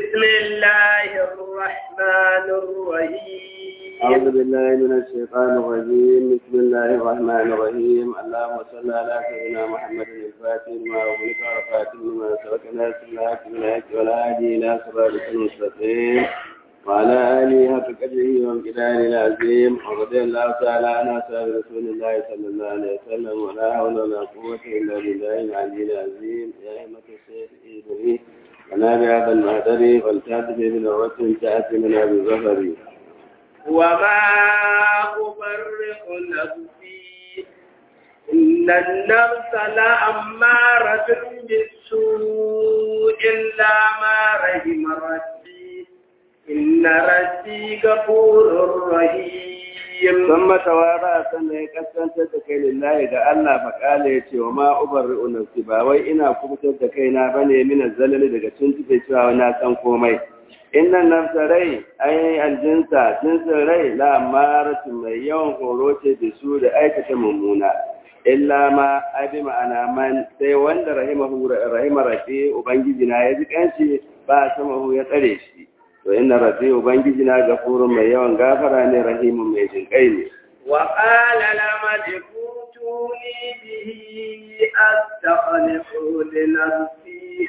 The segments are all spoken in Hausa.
بسم الله الرحمن الرحيم أعوذ بالله من الشيطان الرجيم بسم الله الرحمن الرحيم اللهم صل على سيدنا محمد الفاتح لما أغلق وفاتح لما سبق ناس الحق بالحق والهادي إلى صراطك المستقيم وعلى آله حق قدره وامتدانه العظيم ورضي الله تعالى عن أصحاب رسول الله صلى الله عليه وسلم ولا حول ولا قوة إلا بالله العلي العظيم يا أئمة الشيخ إبراهيم ولا بهذا المهدر والكاتب من الرسل تأتي من أبي الظفر وما أبرئ نفسي إن النفس لأمارة بالسوء إلا ما رحم ربي إن ربي غفور رحيم ثم توارى sannan ya kaskantar da kai lillahi ga Allah faƙala ya ce wa ma ubarri'u nafsi ba wai ina kubutar da kaina bane min zalali daga tuntube cewa na san komai innan nafsa rai ai aljinsa jinsin rai la maratun mai yawan horo ce da su da aikata mummuna illa ma abi ma'ana man sai wanda rahimahu rahima rafi ubangiji na ya ji kanshi ba samahu ya tsare shi to inna rafi ubangiji na gafurun mai yawan gafara ne rahimun mai jinkai ne وقال لملك ائتوني به أستخلصه لنفسي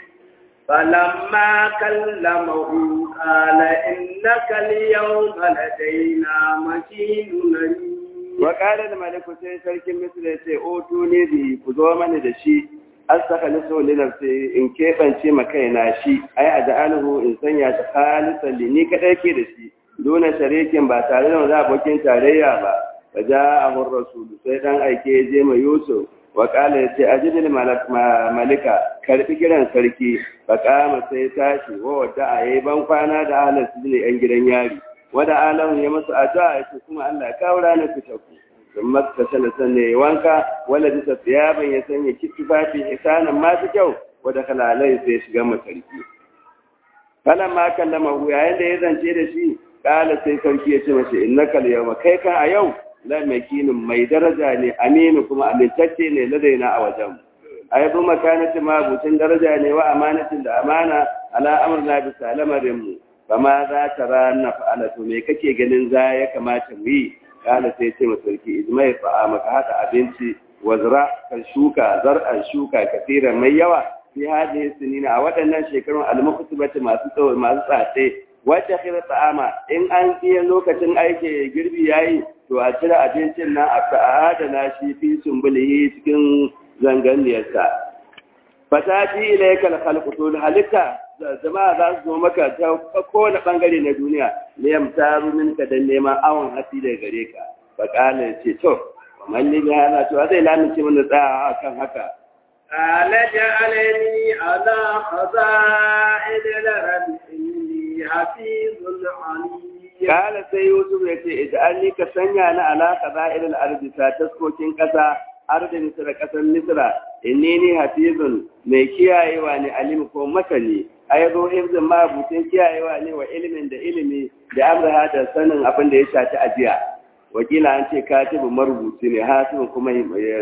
فلما كلمه قال إنك اليوم لدينا مكين أمين وقال الملك sai sarkin misra ya ce o tuni bi ku zo mani da shi astakhlisu li nafsi in kebance ma kaina shi ai aj'aluhu in sanya shi khalisan li ni kadai ke da shi dona sharikin ba tare da wani abokin tarayya ba فجاءه الرسول sai dan aike je ma Yusuf wa kala yace ajidil malika karbi kiran sarki fa kama sai tashi wa wata ayi ban kwana da ahlan sujni yan gidan yari wada alamun ya masu addu'a yace kuma Allah ya kawo ranar fitaku dan makka sana sanne wanka wala bisa tiyaban ya sanya kitfafi hisanan masu kyau wada kalalai sai shiga masarki falan ma kallama yayin da ya zance da shi kala sai sarki ya ce masa innaka al-yawma kai kan a yau la makinin mai daraja ne aminu kuma amintacce ne ladaina a wajen ai bu makanati ma bucin daraja ne wa amanatin da amana ala amrna bi salamarin mu kama za ta rana fa'ala to me kake ganin za ya kamata mu yi kala sai ce masa sarki ijma'i fa maka hada abinci wazra kan shuka zar'an shuka kasiran mai yawa fi hadhihi sinina a waɗannan shekarun al-muqtibati masu tsawo masu tsace wacce kira ta'ama in an iya lokacin aiki girbi yayi to a cire abincin nan a adana shi fi sumbulihi cikin zanganiyarsa fatati ilayka al-khalqu to halitta jama'a za su zo maka ta kowane bangare na duniya ne yamtaru minka dan neman awon hasi daga gare ka fa kana ce to malli bi hada to zai lamince mana tsaya kan haka قال جعلني على خزائن الأرض إني حفيظ عليم Kala sai Yusuf ya ce, Idan ni ka sanya na alaka za'irin arzita taskokin ƙasa, arzin Misra ƙasar Misra, inni ni hafizun mai kiyayewa ne alim ko masani, a ya zo hifzin mabutin kiyayewa ne wa ilimin da ilimi da amurha da sanin abin da ya shafi ajiya. Wakila an ce katibu marubuci ne, hasibin kuma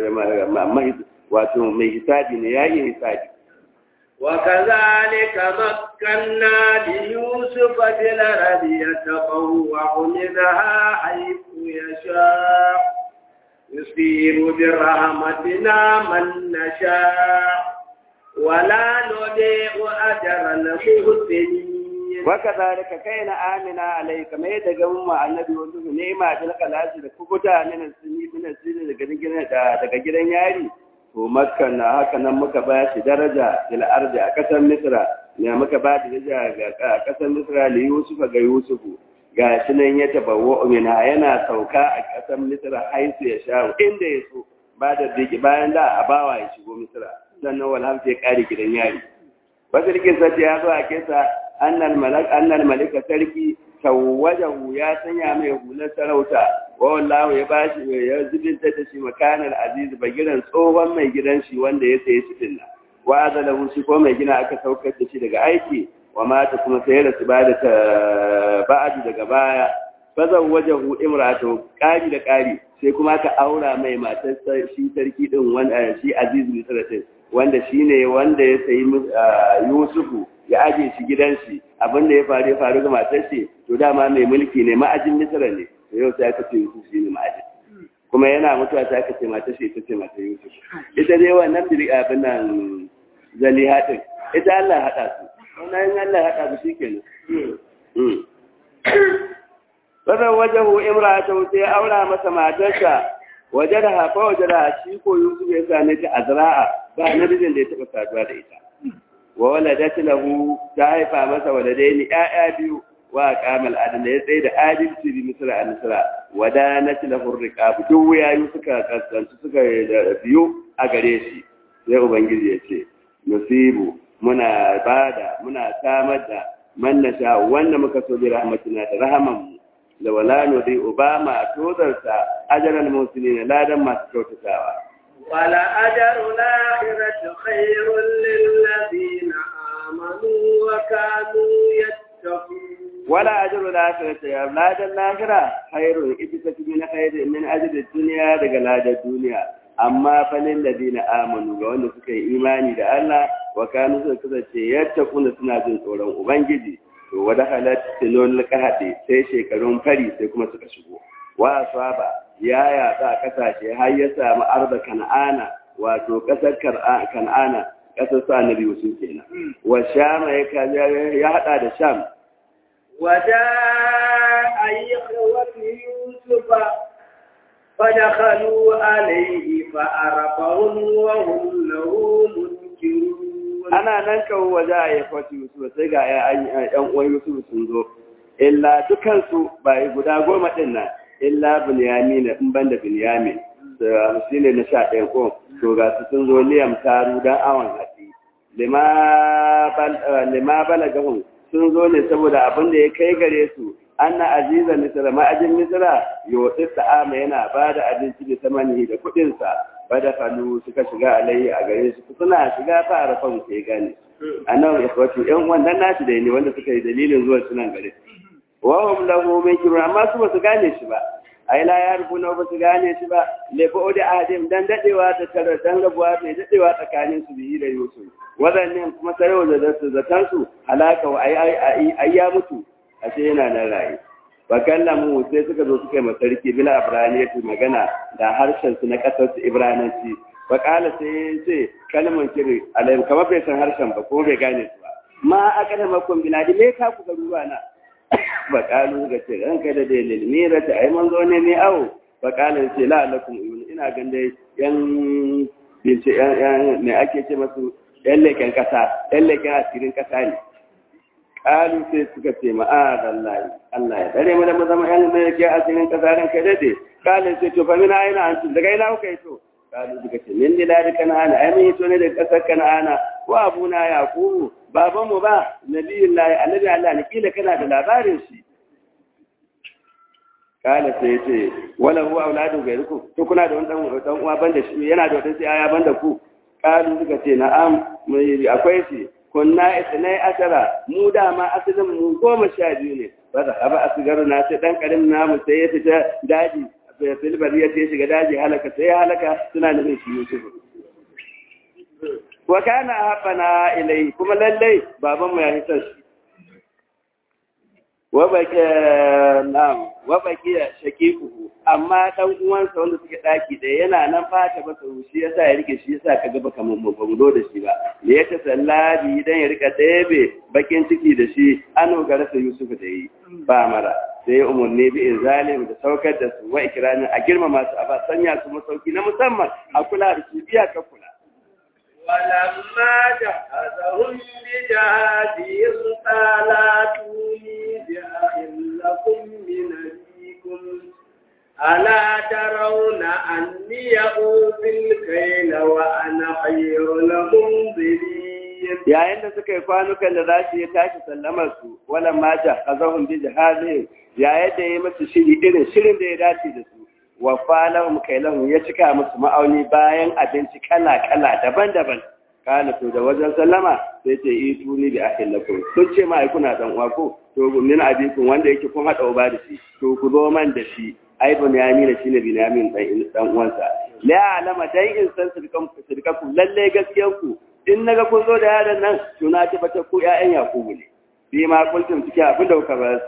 wato mai hisabi ne, ya yi hisabi. وكذلك مكنا ليوسف في الأرض يتبوأ منها حيث يشاء يصير برحمتنا من نشاء ولا نضيع أجر المحسنين وكذلك كان آمنا عليك ما يتقوم مع النبي يوسف نعمة الخلاص لكبتا من السنين من السنين daga gidan yari to makka na haka nan muka ba shi daraja ila ardi a kasar misra ne muka ba shi daraja ga kasar misra li yusufa ga yusufu ga shi nan ya tabawo mina yana sauka a kasar misra haisu ya sha inda ya so ba da diki bayan da a bawa ya shigo misra sannan wal hamsa ya kare gidan yari basirkin sati ya zo a kesa annal malak annal malika sarki tawajahu ya sanya mai hular sarauta wa wallahu ya bashi ya zubinta da shi makanar aziz bagiran tsohon mai gidan shi wanda ya saye shi dinna wa azalahu shi ko mai gina aka saukar da shi daga aiki wa mata kuma sai da su bada ta ba'adu daga baya fazan wajahu imratu kari da kari sai kuma aka aura mai matar shi sarki din wanda shi aziz misratin wanda shine wanda ya sayi Yusufu ya aje shi gidan shi abin da ya faru ya faru ga matar shi to dama mai mulki ne ma'ajin misra ne to yau sai aka ce Yusuf shi ne ma'ajin kuma yana mutuwa sai aka ce matar shi ita ce matar Yusuf ita dai wannan biri abin nan zaliha din ita Allah ya haɗa su wannan Allah ya haɗa su shikenan Bazan wajahu imra'atu sai aura masa matarsa wajada hafa wajada shi ko Yusuf ya same ta azra'a ba nabijin da ya taba saduwa da ita wa waladat lahu ta haifa masa waladaini ƴaƴa biyu wa qamal adala ya tsaye da adalci bi misra al misra wadanat lahu riqab duk wayayu suka kasance suka biyu a gare shi sai ubangiji ya ce musibu muna bada muna samar da man nasha wanda muka so bi rahmatina da rahaman da wala nudi obama tozarsa ajaral musulmi ladan masu kyautatawa wala ajaru lahiratu khairun lillazina amanu wa kanu yattaqun wala ajaru lahiratu ya ladan lahira khairun ita ta fi na khairin min ajri dunya daga ladan duniya amma fa lil ladina amanu ga wanda suka yi imani da Allah wa kanu suka kasance yattaquna suna jin tsoron ubangiji to wada halat tilon kahade sai shekarun fari sai kuma suka shigo wa asaba ya yatsa kasashe har ya samu arba kan'ana wato kasar kan'ana kasar su annabi yusuf kenan wa sham ya ya hada da sham وجاء إخوة يوسف فدخلوا عليه فأرقهم وهم له منكرون ana nan kawo waje a yi kwaci Yusuf sai ga ‘yan uwan Yusuf sun zo, illa dukansu ba guda goma ɗin nan, illa Binyamin in ban da Binyamin, shi ne na sha ɗaya ko, to ga su sun zo liyam taru don awon hatsi. Lima bala gahun sun zo ne saboda abin da ya kai gare su, an na aziza misira ma'ajin misira yau ta'ama yana ba da abinci da samani da kuɗinsa. bada falu suka shiga alayhi a gare su suna shiga fara fan sai gane annabi ikhwatu yan wannan nashi da ne wanda suka yi dalilin zuwa sunan gare wa hum lahu minkirun amma su ba su gane shi ba ai la ya rubu ba su gane shi ba le fa odi adim dan dadewa da tare dan rabuwa mai dadewa tsakanin su bihi da yusuf wadannan kuma sai da su zatan su halaka wa ai ai ai ya mutu ashe yana nan rayi wa kallamu sai suka zo suka yi masarki bila abraniyatu magana da harshen su na kasar su ibrananci wa kala sai ya ce kalman kiri alayhim kamar bai san harshen ba ko bai gane su ba ma akada makon biladi me ka ku garuwa na ba kalu ga ce ran kai da dai lilmira ta ai manzo ne ne awo ba kala ce la lakum ina gan dai yan bince yan me ake ce masu yan leken kasa yan leken asirin kasa ne kalu sai suka ce ma'adallahi Allah ya dare mu da mu zama yan mai yake asirin kasarin kai dade kalu sai to fa mina aina an daga ina kuka yi to kalu suka ce min diladi kana'ana ai mun to ne da kasar kana'ana wa abuna yaqubu baban mu ba nabiyullahi annabi Allah ne kila kana da labarin shi kala sai ce wala huwa auladu gairukum to kuna da wani dan uwa banda shi yana da wata sai aya banda ku kalu suka ce na'am akwai shi kunna isnai asara mu dama asalin mu goma sha biyu ne ba da haba asigaru na sai dan karim namu sai ya fita daji filbar ya ce shiga daji halaka sai ya halaka suna nufin shi Yusuf wa kana habana ilai kuma lallai baban mu ya hita shi wa baki nam wa baki shaqiquhu amma dan uwansa wanda suke daki da yana nan fata ba sau shi yasa ya rike shi yasa kaga baka mun ba mu da shi ba da ya tasallabi dan ya rika ɗebe bakin ciki da shi an ga rasa Yusuf da yi ba mara sai umurni bi inzalim da saukar da su wa ikramin a girmama su a ba sanya su masauki na musamman a kula da su biya ka kula ولما جهزهم بجهازهم قال اتوني بأخ لكم من أبيكم ألا ترون أني أوفي الكيل وأنا خير المنزلين yayin da suka yi kwanukan da za su yi tashi sallamar su wala ma jahazahum bi jahazihim yayin da ya musu shiri irin shirin da ya dace da su wa falahum kailahum ya cika musu ma'auni bayan abinci kala kala daban-daban kana to da wajen sallama sai ce itu ni bi akhil lakum sun ce ma ai kuna dan uwa ko to min abikun wanda yake kun hada uba da shi to ku zo man da shi ai bunyamin shine binyamin dan dan uwansa la alama dai in san sirkan sirkaku lalle gaskiyan ku in naga kun zo da yaron nan to na tabbata ku ƴaƴan yakubu ne bi ma kuntum cike abin da kuka ba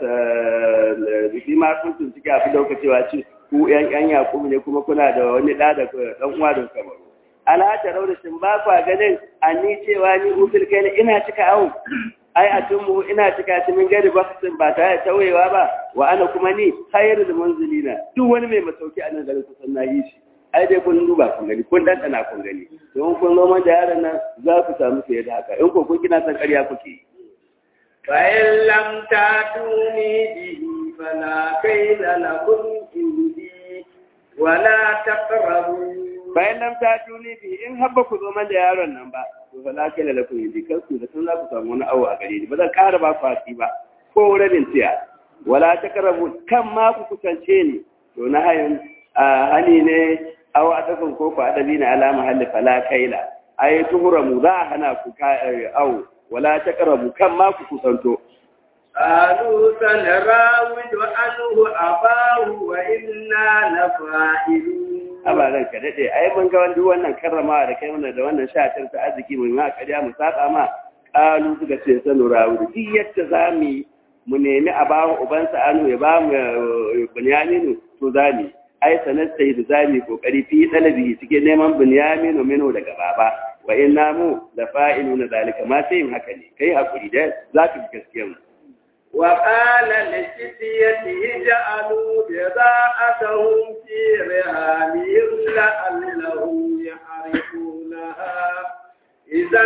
bi ma kuntum cike abin da kuka cewa ce ku ƴan ƴan yakubu ne kuma kuna da wani ɗa da ɗan uwa da kuka baro ala ta rauda shin ba kwa ganin ni cewa ni ufil kai ina cika awu ai a tunmu ina cika shi min gari baksin ba tare da tauyewa ba wa ana kuma ni khairul munzilina duk wani mai masauki a nan garin kusan na yi shi ai dai kun duba kun gani kun dandana kun gani don kun zo da yaron nan za ku samu fiye da haka in ko kun kina san ƙarya kuke yi فإن لم تأتوني به فلا كيل لكم عندي ولا تقربوا bayan nan ta tuni bi in habba ku zo man da yaron nan ba to fa la kala lakum yadi kar ku da sun za ku samu wani awo a gare ni ba zan ƙara ba ku hasi ba ko rabin tiya wala taqrabu kan ma ku kusance ni to na hayin hani ne aw adafin ko ku adabi na ala mahalli fala kaila ay tuhramu za a hana ku aw wala taqrabu kan ma ku kusanto قالوا سنراود عنه أباه وإنا لفاعلون abaran ka dade ai mun ga wanda wannan karrama da kai wannan da wannan shatar ta arziki mun ma kariya mu saba ma kalu suka ce sanu rawu duk yadda zamu mu nemi a ba mu uban sa anu ya ba mu bunyaminu to zami ai sanar sai da zami kokari fi dalabi cikin neman bunyaminu mino daga baba wa inna mu la fa'iluna zalika ma sai haka ne kai hakuri da zaka bi gaskiya mu وقال لفتيته جعلوا بضاعتهم في رهانهم لعلهم يحرقونها إذا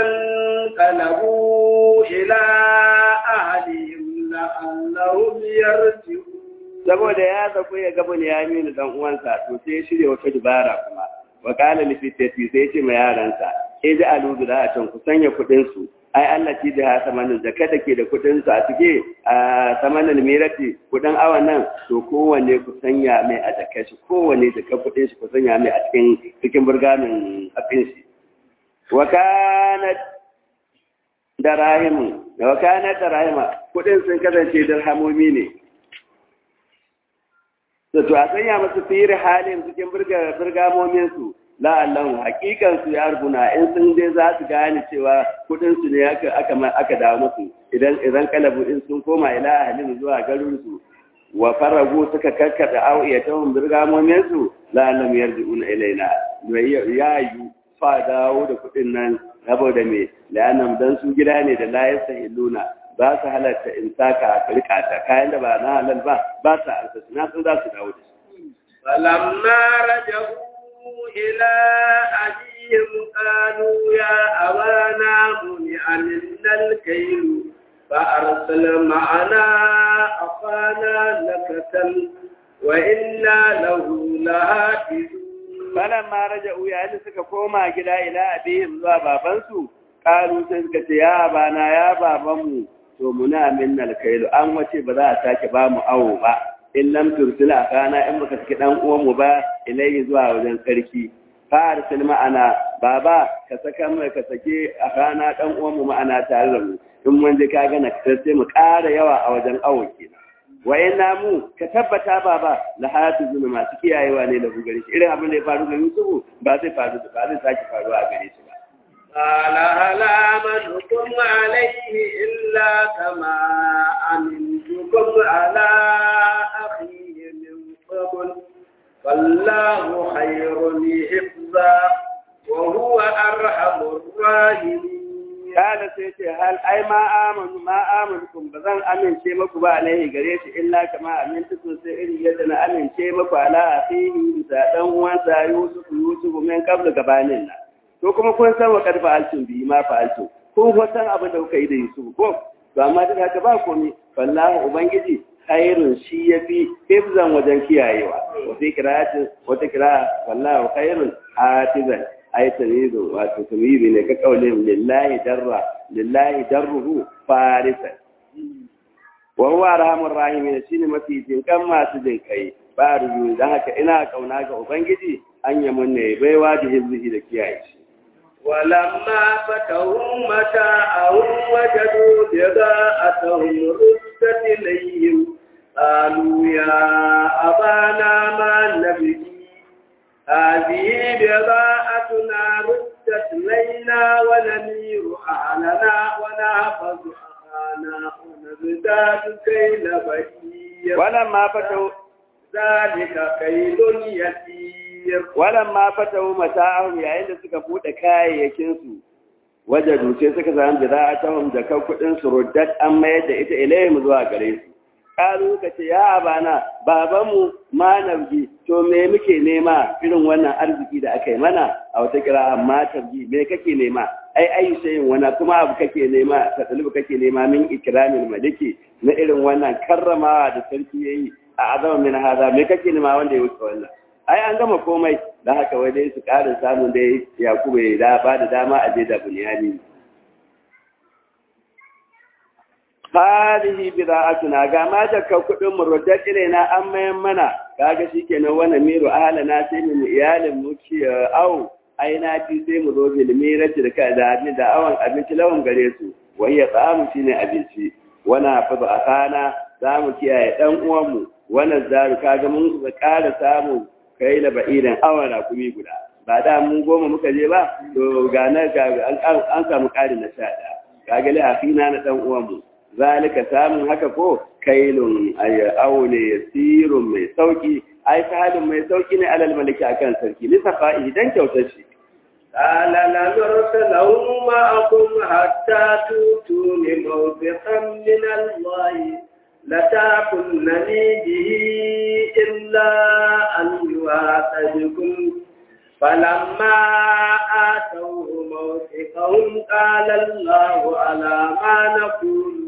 انقلبوا إلى أهلهم لعلهم يرجعون saboda ya zaku ya gaba ne ya mini dan uwansa to sai ya shirya wata dubara kuma wa qala li fitati sai ya ce ma yaransa e da aludu da can ku sanya kudin su ai Allah ci da samanin zakka da ke da kudin su a cike a samanin mirati kudin awan nan to kowanne ku sanya mai a zakka shi kowanne zakka kudin shi ku sanya mai a cikin cikin burgamin afin shi wa kanat darahimu wa kanat darahima kudin sun kasance dirhamomi ne to a sanya masu firi halin cikin birgamomin su la'allahu hakikan su ya rubuna in sun dai za su gane cewa kudin su ne aka aka dawo musu idan idan kalabu in sun koma ila ahlin zuwa garin su wa faragu suka kakkada awiyatahum birgamomin su la'allam yarji'una ilaina ya yi fa dawo da kudin nan saboda me la'annam dan su gida ne da la yasahiluna ba su halatta in saka a kirkata kayan da ba na halal ba ba su arsa na sun za su dawo da shi. فلما رجعوا إلى أبيهم قالوا يا أبانا منع منا الكيل فأرسل معنا أخانا نكتل وإنا له لهاتفون فلما رجعوا يعني suka koma gida ila abihim zuwa babansu kalu sai suka ce ya bana ya babanmu to muna minna alkailu an wace ba za a sake ba mu awo ba in lam tursila kana in baka saki dan uwan mu ba ilai zuwa wajen sarki fa arsil ma'ana baba ka saka mu ka sake akana dan uwan mu ma'ana tare da mu in mun je ka ga na sai mu ƙara yawa a wajen awo kenan wa inna mu ka tabbata baba la hayatu zuna masu kiyayewa ne da gare shi irin abin da ya faru ga Yusufu ba zai faru ba zai sake faruwa a gare shi ba قال هل آمنكم عليه إلا كما أمنتكم على أخيه من قبل فالله خير حفظا وهو أرحم الراحمين kada sai ce hal ai ma amanu ma amanukum ba zan amince maku ba alaihi gare shi illa kama amintukum sai irin yadda na amince maku ala akhihi da dan uwansa Yusuf Yusuf min qabla gabanin nan to kuma kun san wa karfa alcin bi ma fa alcin kun ko san abin da kuka yi da Yusuf ko to amma duk haka ba komai wallahi ubangiji khairun shi yafi hifzan wajen kiyayewa wata kira'atin wata kira'a wallahi khairun hafizan ay tamizu wato tamizi ne ka kaulin lillahi darra lillahi darruhu farisan wa huwa arhamur rahimin shine mafi jinkan masu jinkai ba ruju dan haka ina kauna ga ubangiji an yi mun ne baiwa da hizbi da kiyaye shi ولما فتحوا متاعهم وجدوا بضاعتهم ردت إليهم قالوا يا أبانا ما نبغي هذه بضاعتنا ردت إلينا إنا ونمير أهلنا ونحفظ أخانا ونزداد كيل بهير ولما فتحوا ذلك كيل يسير ولما فتحوا متاعهم yayin da suka bude kayayyakin su wajadu sai suka samu bida'atahum da kan kudin su ruddat an mayar da ita ilayhim zuwa gare su kalu ka ce ya abana babanmu ma nabji to me muke nema irin wannan arziki da aka yi mana a wata kira amma tabji me kake nema ai ai shayin wana kuma abu kake nema ta dalibu kake nema min ikramin maliki na irin wannan karramawa da sarki yayi a azama min hada me kake nema wanda ya wuce wannan ai an gama komai da haka wai dai su ƙara samun dai yakubu ya da ba da dama a je da bunyani hadihi bida'atuna ga ma jakka kudin mu ruddat ilaina an mayan mana kaga shikenan wannan miru ahlana sai mu iyalin mu ci au aina ci sai mu zo bil mirati da kada da awan abinci lawan gare su wa hiya tsamu shine abinci wana fa ba akana za mu kiyaye dan uwan mu wannan zaru kaga mun ga ƙara samu kai la ba'idan awan rakumi guda ba da mun goma muka je ba to ga na an samu ƙari na sha ɗaya kaga li afina na dan uwan mu zalika samun haka ko kailun aune yasirun mai sauki ai halin mai sauki ne alal maliki akan sarki li safa'i dan kyautar shi قال لنرسله معكم حتى توتون موثقا من الله لتأكلنني به إلا أن يواثقكم فلما آتوه موثقهم قال الله على ما نقول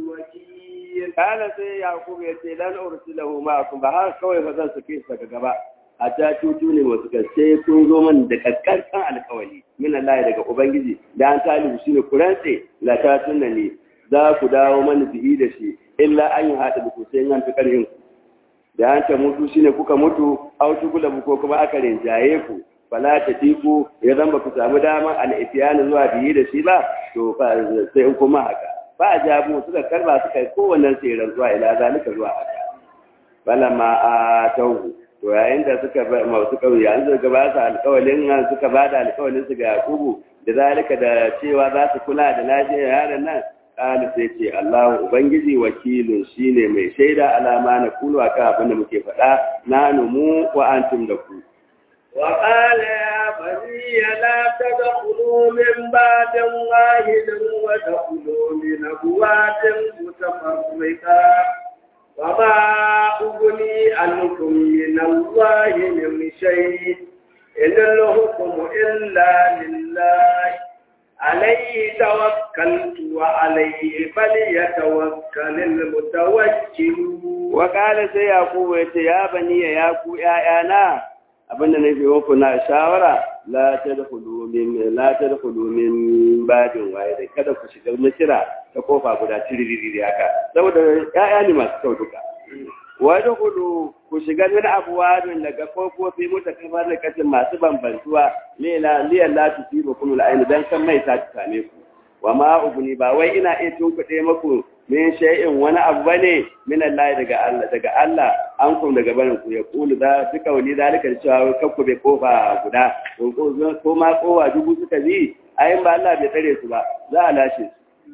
kana sai yakub ya ce lan ursilahu ma'akum ba har kawai ba zan sake su daga gaba hatta tutu ne wasu kan sai kun zo man da kakkarkan alkawali min Allah daga ubangiji da an talibu shine kurance la ta tunna ne za ku dawo mana bihi da shi illa an yi hada da ku sai an fi karhin ku da an ta mutu shine kuka mutu au tukula ko kuma aka rinjaye ku fala ta tiku ya zan ba ku samu daman al'ifiyani zuwa biyi da shi ba to sai in kuma haka ba a jabu suka karba suka yi kowannen tseren zuwa ila zalika zuwa haka bala ma a tauhu to yayin da suka ba masu kauye an suka ba su alƙawalin suka ba da alƙawalin su ga yakubu da zalika da cewa za su kula da lafiyar yaron nan ƙali sai ce Allah Ubangiji wakilin shine mai shaida alama na kulu akan abin da muke faɗa na numu wa antum da ku وقال يا بني لا تدخلوا من باب واحد ودخلوا من أبواب متفرقة وما أغني عنكم من الله من شيء إن الحكم إلا لله عليه توكلت وعليه فليتوكل المتوكلون وقال سي يعقوب يا بني يا يعقوب يا أنا abinda na fi muku na shawara la tadkhulu min la tadkhulu min badin waye da kada ku shiga misira ta kofa guda tiririri haka saboda ƴaƴa ne masu kyau duka wa dkhulu ku shiga min abwabin daga kofofi mutakafar da kasin masu bambantuwa lela liyan la tusibu kullu al dan kan mai ta same ku wa ma ubni ba wai ina iya tunkuɗe muku min shay'in wani abu bane min Allah daga Allah daga Allah an kun daga barin ku ya kulu da duka wani zalika cewa kakku bai kofa guda ko ma kowa dubu suka bi ayin ba Allah bai tsare su ba za a lashe su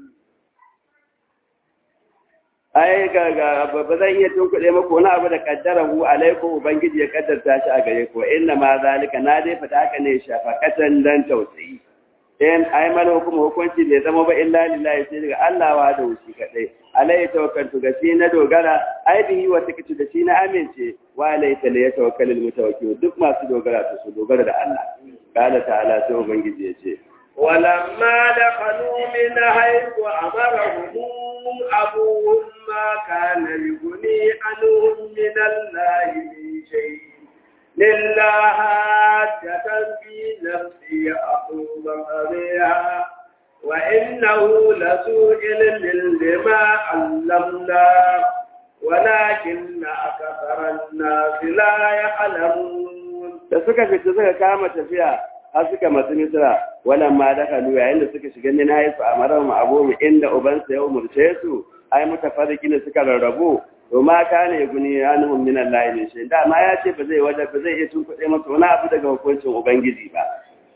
ai ga ga ba zan iya tunkuɗe muku wani abu da kaddarahu alaikum ubangiji ya kaddarta shi a gare ku inna ma zalika na dai fata haka ne shafaqatan dan tausayi in ai mana hukuma hukunci bai zama ba illa lillahi sai daga Allah wa da wuci kadai alai tawakkaltu ga shi na dogara ai bihi wa takitu da shi na amince wa alai ta ya tawakkalul mutawakkil duk masu dogara su su dogara da Allah qala ta'ala sai ubangiji ya ce ولما دخلوا من حيث أمرهم أبوهم ما كان يغني عنهم من الله من شيء لله حاجة في نفسي أقوم بها وإنه لسوء علم لما علمنا ولكن أكثر الناس لا يعلمون da suka fita suka kama tafiya har suka masu misra wannan ma da kalu yayin da suka shiga min haifu a marar abu inda ubansa ya umurce su ai mutafarriki ne suka rarrabu to ma kana ya guni anhum min Allah ne shi da ma ya ce ba zai waje ba zai iya tunkuɗe masa wani abu daga hukuncin ubangiji ba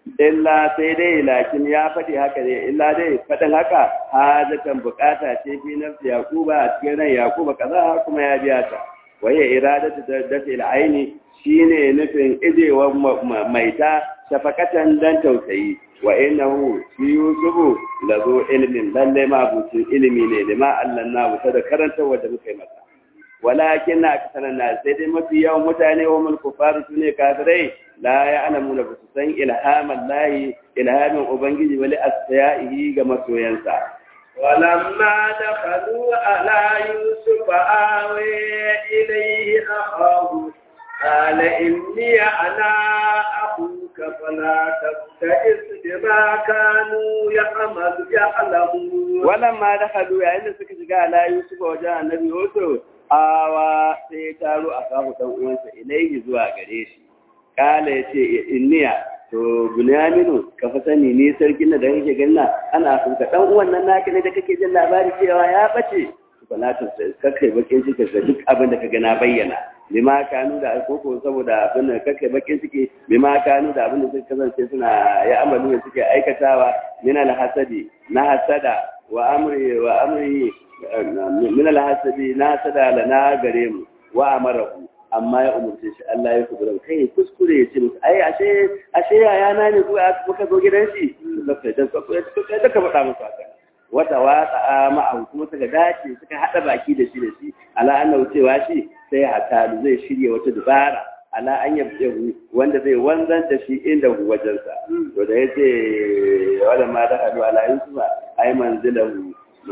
illa sai dai lakin ya faɗi haka ne illa dai faɗin haka hajatan bukata ce fi nafsi yakuba a cikin ran yakuba kaza kuma ya biya ta waye iradatu dafi al'aini shine nufin ijewa maita shafakatan dan tausayi wa innahu shi yusufu lazo ilmin lalle ma bucin ilimi ne lima allanna wuta da karanta wanda muka yi masa walakin na aksaran na sai dai mafi yawan mutane wa mulku faru su ne kafirai la ya alamu da su san ilhaman lahi ilhamin ubangiji wali asya'ihi ga masoyansa ولما دخلوا على يوسف آوي إليه أخاه قال إني أنا أخوك فلا تبتئس بما كانوا يعمل يعلمون ولما دخلوا يعني سكت على يوسف وجاء النبي يوسف awa sai ya taro a kawo ɗan uwansa ilaihi zuwa gare shi kala ya ce inniya to bunyaminu ka fa sani ni sarkin da kake ganna ana son ka ɗan uwan nan naka ne da kake jin labari cewa ya bace falatin sai kakai bakin ciki da duk abin da ka ga na bayyana lima kanu da koko saboda abin da kakai bakin ciki lima kanu da abin da suka kasance suna ya amalu da suke aikatawa min alhasadi na hasada wa amri wa amri min alhasabi na hasada la na gare mu wa amarahu amma ya umurce shi Allah ya kubura kai kuskure ya ce musu ai ashe ashe yaya na ne zuwa muka zo gidan shi sai da ka faɗa musu haka wata watsa ma'ahu kuma suka dace suka haɗa baki da shi da shi ala annahu cewa shi sai hatalu zai shirya wata dubara ala an yabdahu wanda zai wanzan da shi inda wajensa to da yace wala ma da hadu ala yusufa ay manzilahu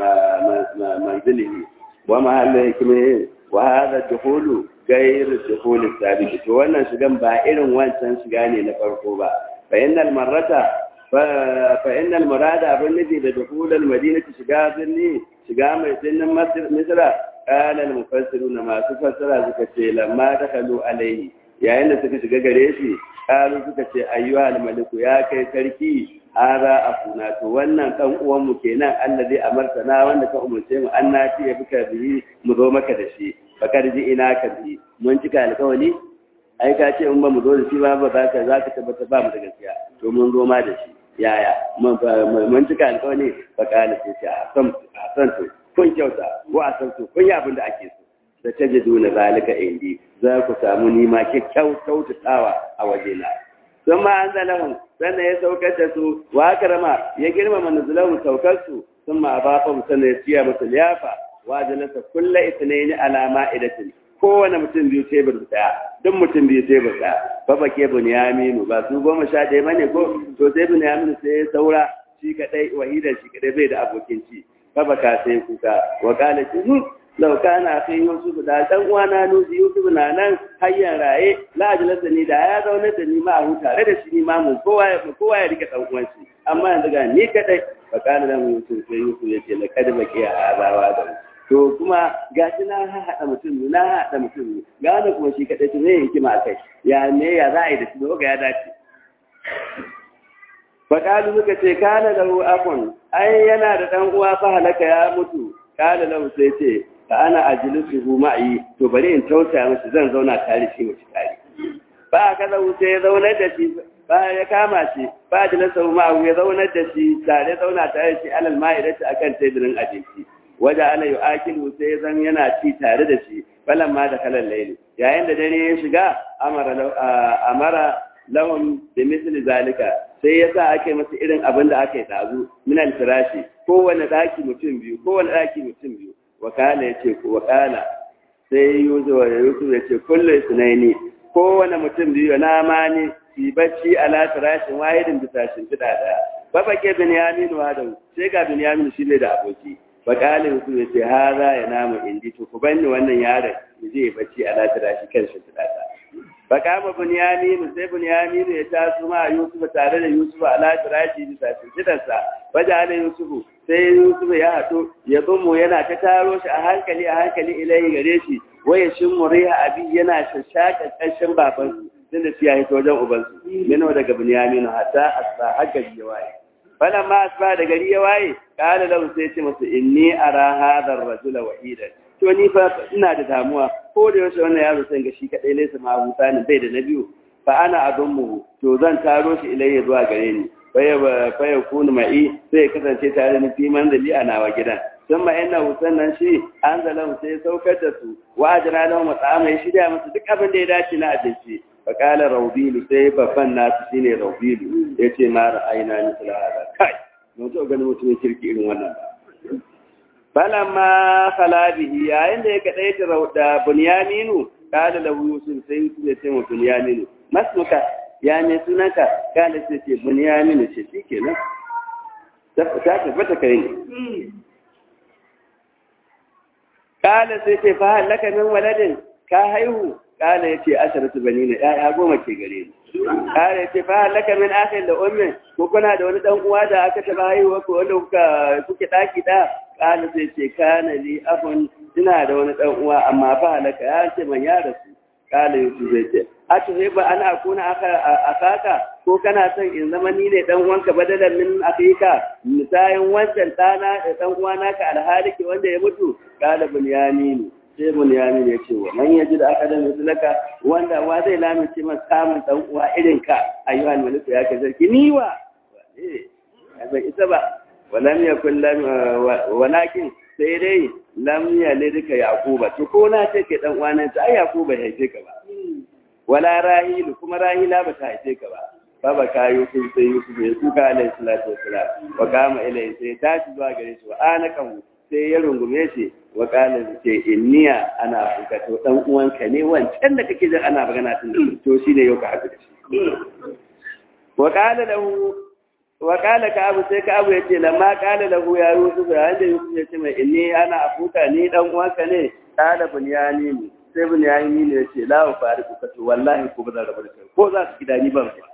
manzilihi wa mahallu hikmi wa hadha dukhulu ghayr dukhul sabiq to wannan shigan ba irin wancan shiga ne na farko ba fa innal marrata فإن المراد أبن نجي لدخول المدينة شقا ذني شقا ميسن مصر قال المفسرون ما تفسر زكتي لما دخلوا عليه يا إن سكت شقا قريشي قالوا سكتي أيها الملك يا كي تركي هذا أخونا تولنا كم أوام كينا الذي أمرتنا وانا كأمرتين أن ناتي بك به مضومك دشي فكر جئنا كبه منتك الكوني ai ka ce in ba mu zo da shi ba ba za ka za ka tabbata ba mu da gaskiya to mun zo ma da shi yaya mun cika alƙawari fa kana sai ce a san a san to kun kyauta ko a san to kun yi abin da ake so da ta ji duna zalika indi za ku samu nima kyakkyau kyautatawa a wajena sun ma an zalahun sannan ya saukar da su wa karama ya girmama nuzulahun saukar su sun ma ba fa sannan ya siya musu liyafa wa jalasa kulla itinaini alama idatin kowane mutum biyu tebur daya duk mutum biyu tebur daya fa bake bunyaminu ba su goma sha ɗaya bane ko to sai bunyaminu sai ya saura shi kadai wahida shi kadai bai da abokin ci fa baka sai kuka wa qala hu law kana fi yusuf da dan uwana nuzi yusuf na nan hayyan raye la ajlasa ni da ya zauna da ni ma hu tare da shi ni ma mun kowa ya kowa ya rike dan uwan shi amma yanzu ga ni kadai fa qala lahu yusuf sai yusuf yace laqad baqiya azawa da to kuma ga shi na haɗa mutum na haɗa mutum ga wani kuma shi kaɗai to zai hikima a kai ya ne ya za a yi da shi ga ya dace faƙalu suka ce kana da hu akon ai yana da ɗan uwa fa halaka ya mutu kana lahu sai ce ka ana ajilisu hu ma'i to bari in tausaya musu zan zauna tare shi mutu tare ba ka lahu sai ya zaunar da shi ba ya kama shi ba ajilisu hu ma'u ya zaunar da shi tare zauna tare shi alal ma'idati akan teburin abinci waje ana yi akilu sai zan yana ci tare da shi falan ma da kalan laili yayin da dare ya shiga amara lahum bi misli zalika sai yasa ake masa irin abin da aka yi dazu min al firashi kowanne daki mutum biyu kowanne daki mutum biyu wakala yace ko wakala sai yuzu wa yusuf yace kullu sunaini kowanne mutum biyu na mani fi bacci ala firashin wahidin bisa shimfiɗa ɗaya babake binyamin wa da sai ga binyamin shi ne da aboki fakalin su ya ce haza ya namu indi to ku banni wannan yaron ya je bacci a latira shi kan shi tudata fakama bunyaminu sai bunyaminu ya taso ma yusuf tare da yusuf a latira shi bisa shimfidarsa wajen yusuf sai yusuf ya hato ya zumo yana ta taro shi a hankali a hankali ilayi gare shi waya shin muriha abi yana shashaka ƙarshen babansu tunda su ya hito wajen ubansu mino daga bunyaminu hatta asba haka waye. falan ma asba da gari ya waye kala lahu sai ce masa inni ara hadha ar-rajula wahidan to ni fa ina da damuwa ko da yaushe wannan yaro sai ga shi kadai laysa ma huta ne bai da na biyu fa ana adummu to zan taro shi ilayya zuwa gare ni fa ya kunu ma'i sai ya kasance tare ni fi manzali a nawa gidan sun ma ina sannan shi an zalan sai ya saukar da su wa ajira lahum ta'ama ya shirya musu duk abin da ya dace na abinci fa qala rawbilu sai babban nasu shine rawbilu yace ma ra'ayna ni hada kai mun to ganin mutumin kirki irin wannan ba falamma khala bihi yayin da ya kadaita da bunyaminu kada lahu yusuf sai yusuf ya ce wa bunyaminu masmuka ya ne sunanka kada sai ce bunyaminu ce shi kenan ta tabbata kai ne kada sai ce fa halaka min waladin ka haihu kada ya ce asharatu banina ya goma ke gare ni kada ya ce fa halaka min akhin da ummin ko kuna da wani dan uwa da aka taba haihuwa ko wanda kuka kuke daki da kana sai ce kana li abun ina da wani dan uwa amma fa halaka ya ce man ya rasu kana yusuf zai ce a ce ba ana akuna aka akaka ko kana son in zama ni ne dan uwanka badalan min akika misayin wancan dana dan uwa naka alhaliki wanda ya mutu kana bunyamin sai bunyamin ya ce wa man yaji da aka da misalaka wanda wa zai lamice masa samun dan uwa irin ka ayyuhan maliku ya ka zarki ni wa eh ba ita ba walam yakun lam walakin sai dai lam yalidka yaquba to ko na ce ke dan uwana ta ai yaquba ya haife ka ba wala rahilu kuma rahila ba ta haife ka ba baba ka yusuf sai yusuf ya kuka alaihi salatu wassalam wa kama ilai sai ta ci zuwa gare shi wa anakan sai ya rungume shi wa kala ce inniya ana kuka to dan uwanka ne wancan da kake jin ana magana tun to shine yau ka haɗu da shi wa kala lahu wa kala ka abu sai ka abu ya ce lamma kala lahu ya yusuf ya da yusuf ya ce mai inni ana afuka ni dan uwanka ne kala bunyani ne sai bunyani ne ya ce la wa fariku ka to wallahi ko ba zan rabu da kai ko za su gida ni ban ba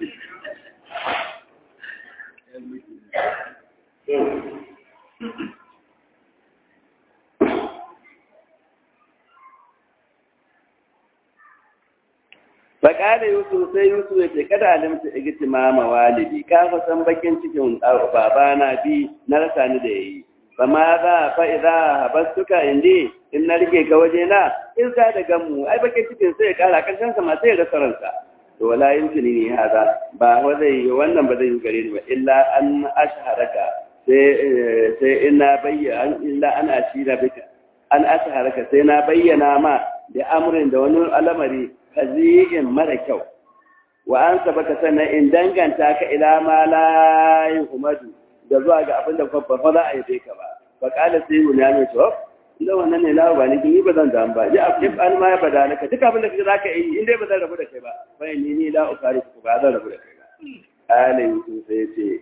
Faƙada Yusuf sai Yusuf ya ce kada alimta igiti mama walidi ka fa san bakin cikin babana bi na rasa ni da yayi fa ma za fa idza habastuka indi in na rike ka waje na in sa da gamu ai bakin cikin sai ya kara kan sa ma sai ya rasa ransa to wala yumkini ni hada ba wa zai wannan ba zai yi gare ni ba illa an ashharaka sai sai ina bayyana illa an ashira bika an ashharaka sai na bayyana ma da amrin da wani al'amari kazi'in mara kyau wa an sabaka sannan in danganta ka ila ma la yuhmadu da zuwa ga abin da babba fa za a yi ka ba fa kala sai mun ya mai to idan wannan ne lawa ba ni ni ba zan damu ba ya afif an ma ya bada naka duk abin da kake zaka yi in dai ba zan rabu da kai ba fa ni ni la ukari ku ba zan rabu da kai ba kala yusuf sai ya ce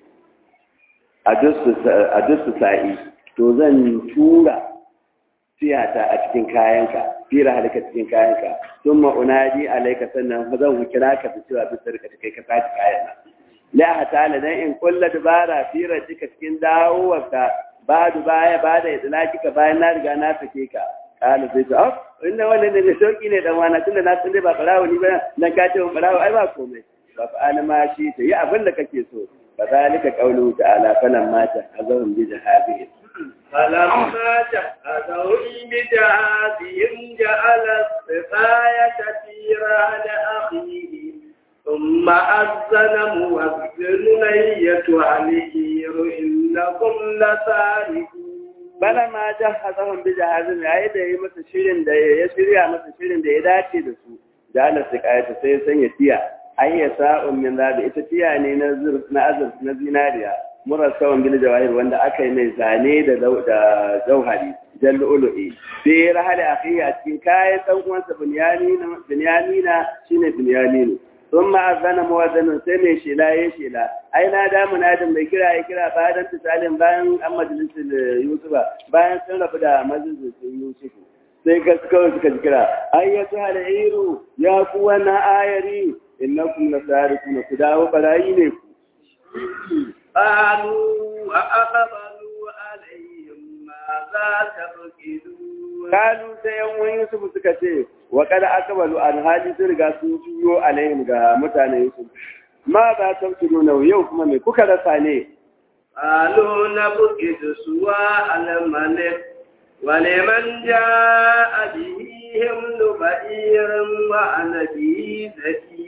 a dusu sa'i to zan tura siyata a cikin kayanka fira halika cikin kayanka sun ma'unadi alaika sannan fa zan kira ka fi cewa bisa rika kai ka sace kayan nan la hatala dan in kulla dubara fira cika cikin dawowarka ba du baya ba da idlaki ka bayan na riga na sake ka kana sai ta ah inda wannan ne sauki ne dan wana tunda na san dai ba barawo ni ba nan ka ce mun barawo ai ba komai ba fa ana ma shi ta yi abin da kake so فذلك قوله تعالى فلما جهزهم بجهازهم فلما جهزهم بجهازهم جعل السقاية في رهن أخيه ثم أذن مؤذن أيتها العير إنكم لسارقون فلما جهزهم بجهازهم yayi da yi masa shirin da ya shirya masa shirin da ya dace da su jala siqayata sai sanya tiya ayya sa'un min zabi ita tiya ne na na azur na zinariya murasawan bil jawahir wanda aka yi mai zane da da jauhari jallu'ulu'i sai rahali akhiya a cikin kayan dan uwansa bunyamina bunyamina shine bunyaminu ثم أذن مؤذن سمي شلا يشلا أين هذا منادم بكرا يكرا بعد انتصال بان أم مجلس يوسف بان سنة بدا مجلس يوسف sai gaskawar suka kira ayyatu al'iru ya ku wannan ayari innakum lasarikuna ku dawo barayi ne ku qalu wa aqbalu alayhim ma za tabqidun kalu sai yan wani Yusuf suka ce wa kada akbalu an hali sun riga sun juyo alaihim ga mutanen Yusuf ma ba ta nuna yau kuma me kuka rasa ne qalu nabqidu suwa al-malik ولمن جاء به حمل بعير وأنا به ذكي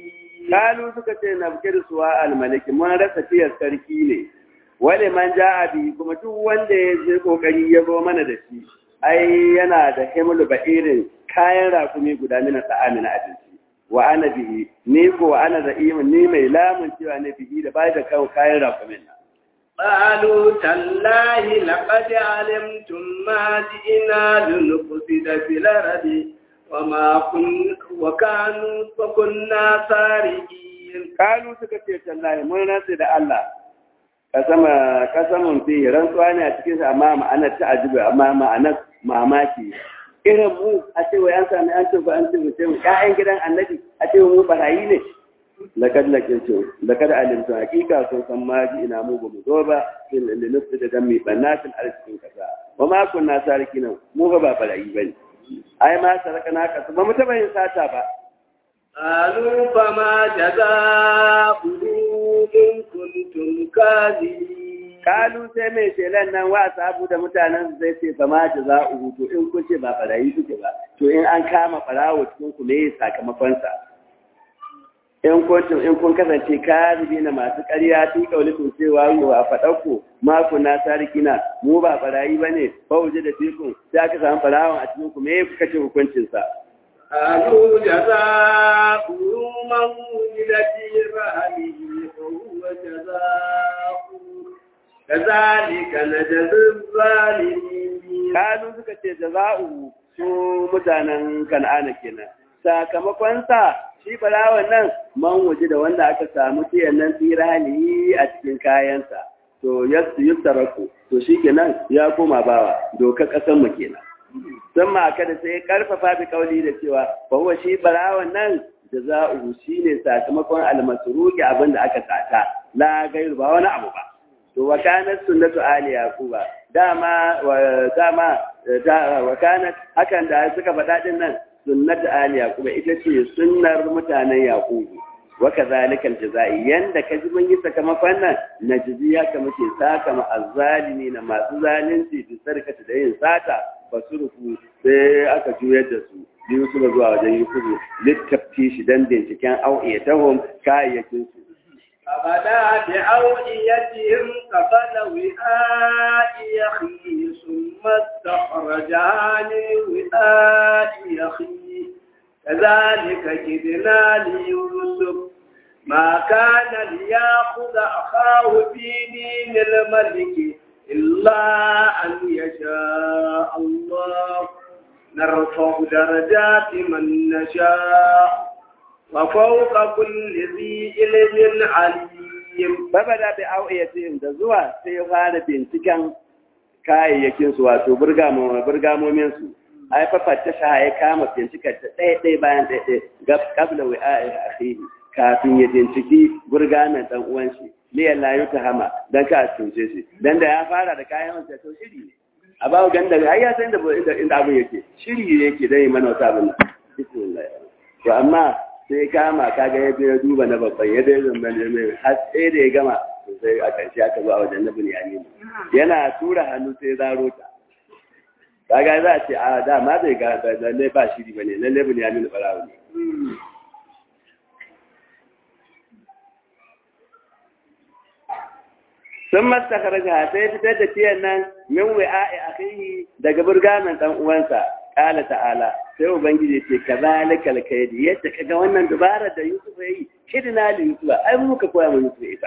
kalu suka ce na bukir suwa almaliki mun rasa tiyar sarki ne wale man ja abi kuma duk wanda ya je kokari ya zo mana da shi ai yana da himlu irin kayan rakumi guda mina ta'ami na abinci wa ana bihi ni ko wa ana za'imin ni mai lamun cewa ne bihi da bai da kawo kayan rakumin nan قالوا تالله لقد علمتم ما جئنا لنفسد في الأرض وما كن وكانوا وكنا سارقين kalu suka ce tallahi mun rantsi da Allah kasama kasamun fi rantsuwa ne a cikin sa amma ma'anar ta ajibu amma ma'anar mamaki irin mu a ce wai an sami an ce ko an ce mu ce mu ƴaƴan gidan annabi a ce mu barayi ne lakad lakintu lakad alimtu hakika sun san ma ji ina mu ba mu zo ba fil linufi da dan mi banatin arzikin kasa wa ma kunna sarikina mu ba ba barayi bane ai ma sarakana kasu ba mu taba yin sata ba قالوا فما جزاؤه إن كنتم كاذبين kalu sai mai shelan nan wa sabu da mutanen zai ce fa ma jaza'uhu to in kun ce ba barayi suke ba to in an kama barawo cikin ku me sakamakon sa in kun in kun kasance kazibi na masu ƙarya fi kaulikum cewa wa faɗakku ma kunna sarikina mu ba barayi bane fa wuje da fikun sai aka samu barawon a cikin ku me kuka ce hukuncin sa قالوا جزاؤه من ولد في رحمه فهو جزاؤه كذلك نجزي الظالمين kalu suka ce jaza'u su mutanen kan'ana kenan sakamakon sa shi barawan nan man waje da wanda aka samu tiyan nan tsirani a cikin kayansa to yasu yusaraku to shi kenan ya koma bawa dokar kasan mu kenan sun ma kada sai karfafa bi kauli da cewa fa huwa shi barawan nan jaza'u shine sakamakon almasruki abin da aka sata la gairu ba wani abu ba to wa kanat sunnatu ali yaquba dama wa dama da wa kanat hakan da suka faɗa din nan sunnatu ali yaquba ita ce sunnar mutanen yaqubu wa kadhalika aljazai yanda kaji mun yi sakamakon nan najzi haka muke saka ma azzalimi na masu zalunci bi sarkata da yin sata fasurku sai aka juyar da su biyu suka zuwa wajen yusufu littafti shi dan binciken au'iyatahum kayayyakin su فبدا بأوعيتهم قبل وعاء أخيه ثم استخرجها من وعاء أخيه كذلك كدنا ليوسف ما كان ليأخذ أخاه في دين الملك إلا أن يشاء الله نرفع درجات من نشاء وفوق كل ذي علم عليم babada da au'iyatihim da zuwa sai ya fara binciken kayayyakin su wato burgamomin su ai fafatta sha ya kama bincikar ta ɗaya ɗaya bayan ɗaya ɗaya gab kabla wa a'i akhihi kafin ya binciki burgamen dan uwan shi liyan la yuta hama dan ka tunce shi dan da ya fara da kayan wanda to shiri ne a bawo ganda ai ya san da inda abin yake shiri yake dai mana wata abin bismillah to amma sai kama kaga ya je ya duba na babban ya dai zamba ne mai har sai da ya gama sai a ƙarshe aka zo a wajen na bunyani yana tura hannu sai zaro ta kaga za a ce a da ma zai ga lalle ba shiri bane lalle bunyani barawo ne sun masta karaga sai fitar da tiyan nan min wi'a'i akhihi daga burgamen dan uwansa qala ta'ala sai ubangiji ce kazalika alkaydi yadda kaga wannan dubara da Yusuf yayi kidna li Yusuf ai mu muka koya mu Yusuf ita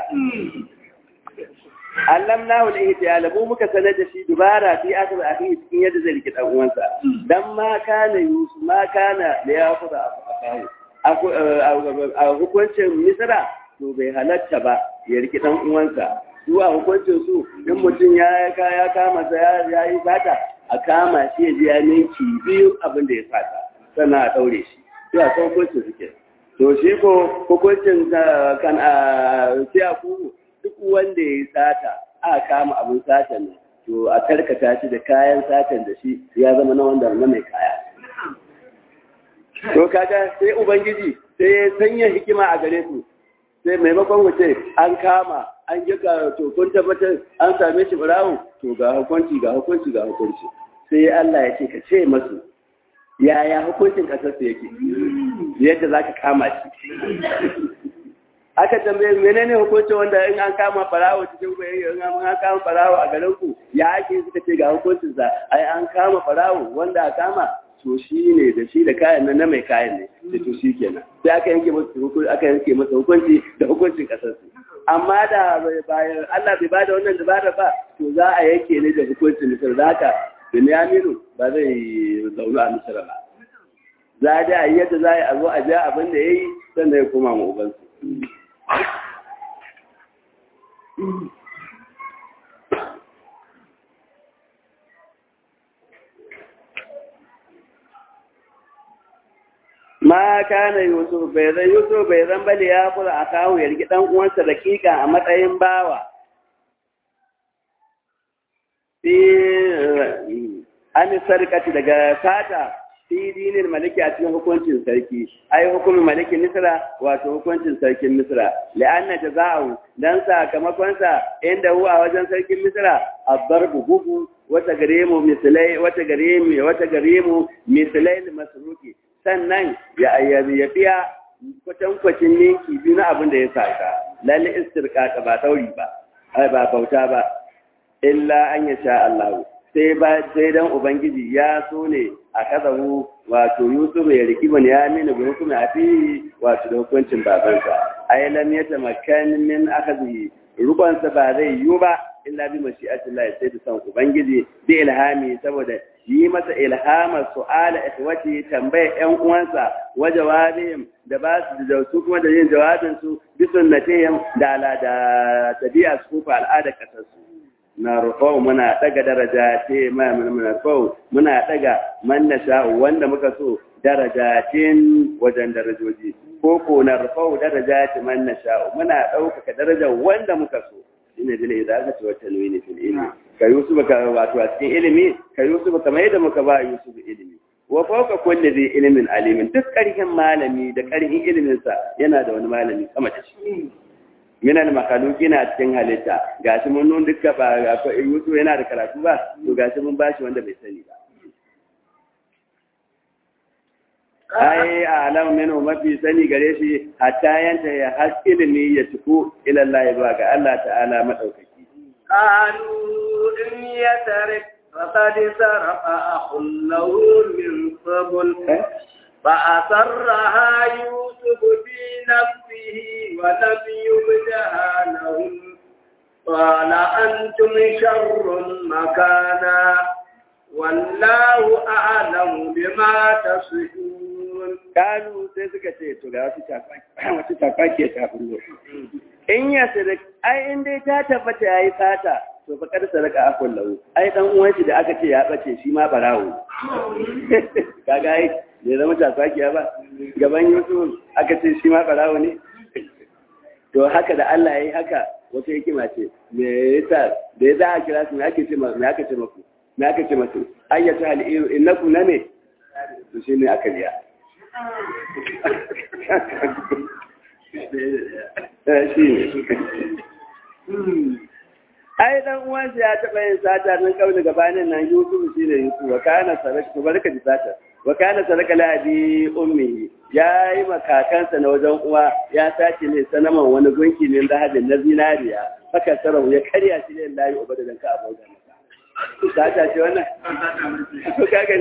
allamnahu al-ihtiyal mu muka sanar da shi dubara fi akhir akhihi cikin yadda zai rike dan uwansa dan ma kana Yusuf ma kana da ya kuda akahu a hukuncin Misra to bai halatta ba ya rike dan uwansa su a hukuncin su in mutum ya ya kama sa ya yi sata a kama shi ya ji ya ninki biyu abin da ya sata sannan a daure shi to a san hukuncin suke to shi ko hukuncin kan a sai a ku duk wanda ya yi sata a kama abin satan nan to a karkata shi da kayan satan da shi ya zama na wanda na mai kaya to kaga sai ubangiji sai ya sanya hikima a gare su sai maimakon wuce an kama an yi ga to kun tabbatar an same shi barawo to ga hukunci ga hukunci ga hukunci sai Allah ya ce ka ce masu yaya hukuncin kasar su yake yadda zaka kama shi aka tambaye menene hukunci wanda in an kama farawo cikin ku in an kama farawo a garin ku ya ake suka ce ga hukuncin sa ai an kama farawo wanda a kama to shi ne da shi da kayan nan na mai kayan ne sai to shi kenan sai aka yanke masa hukunci aka yanke masa hukunci da hukuncin kasar su amma da bayan Allah bai bada wannan dabara ba to za a yanke ne da hukuncin misal da haka Binyaminu ba zai zaunu a Misra ba za a da yadda za a zo a ja abin da ya yi sannan ya koma ma ubansu ma kana yusuf bai zan yusuf bai zan bale ya kula a kawo ya rigi dan uwansa dakika a matsayin bawa an sarkati daga sata fi dinin maliki a cikin hukuncin sarki ai hukumin malikin misra wato hukuncin sarkin misra la'anna jaza'u dan sakamakon sa inda huwa wajen sarkin misra adarbu bugu wata gare mu misalai wata gare mu wata gare mu misalai masruki sannan ya ayyabi ya biya kwatankwacin ninki biyu na abin da ya saka lalle istirka ba tauri ba ai ba bauta ba illa an ya sha Allah sai ba sai dan ubangiji ya so ne a kazahu wato Yusuf ya riki bani ya mini bi hukumi a fi wato da hukuncin babansa ai lam yatamakkan min akhadhi rubansa ba zai yi ba illa bi mashi'atillah sai da san ubangiji bi ilhami saboda yi masa ilhamar su'ala ikhwati tambaya ƴan uwansa wa jawabihim da ba su da su kuma da yin jawabin su bi sunnatihim da ala da tabi'a su ko al'ada kasar su na rufau muna daga daraja ce ma muna rufau muna daga man nasha wanda muka so darajatin wajen darajoji ko ko na rufau daraja ce man nasha muna ɗaukaka darajar wanda muka so shine dole idan aka ce wata nuni fil ilmi ka yusuf ka wato a cikin ilimi ka yusuf kamar yadda muka ba yusuf ilimi wa fawqa kulli dhi ilmin alimin duk karhin malami da karhin ilimin sa yana da wani malami sama da shi min al makhluqin a cikin halitta gashi mun nun dukka ba yusuf yana da karatu ba to gashi mun bashi wanda bai sani ba ai alam minhu mafi sani gare shi hatta yanta ya has ilimi ya tuku ila Allah ba ga Allah ta'ala madaukaki قالوا إن يسرق فقد سرق أخ له من قبل فأسرها يوسف في نفسه ولم يبدها لهم قال أنتم شر مكانا والله أعلم بما تصفون قالوا sai suka ce to ga wata tafaki ta fullo in ya sadak ai in dai ta tabbata yayi fata to fa kar sadaka akul lahu ai dan uwan shi da aka ce ya bace shi ma barawo kaga ai ne zama tafaki ba gaban Yusuf aka ce shi ma barawo ne to haka da Allah yayi haka wata hikima ce me yasa da yasa a kira su me ake ce me aka ce maku me aka ce masu ayyatu hal innakum name to shi ne aka liya ai dan uwansa ya taɓa yin sata nan kawai gabanin nan Yusuf shi ne Yusuf wa kana saraka to barka da sata wa kana saraka la abi ummi ya yi makakansa na wajen uwa ya sace ne sanaman wani gunki ne da hadin na zinariya haka sarau ya karya shi ne layi ubada dan ka aboga masa sata ce wannan to kaga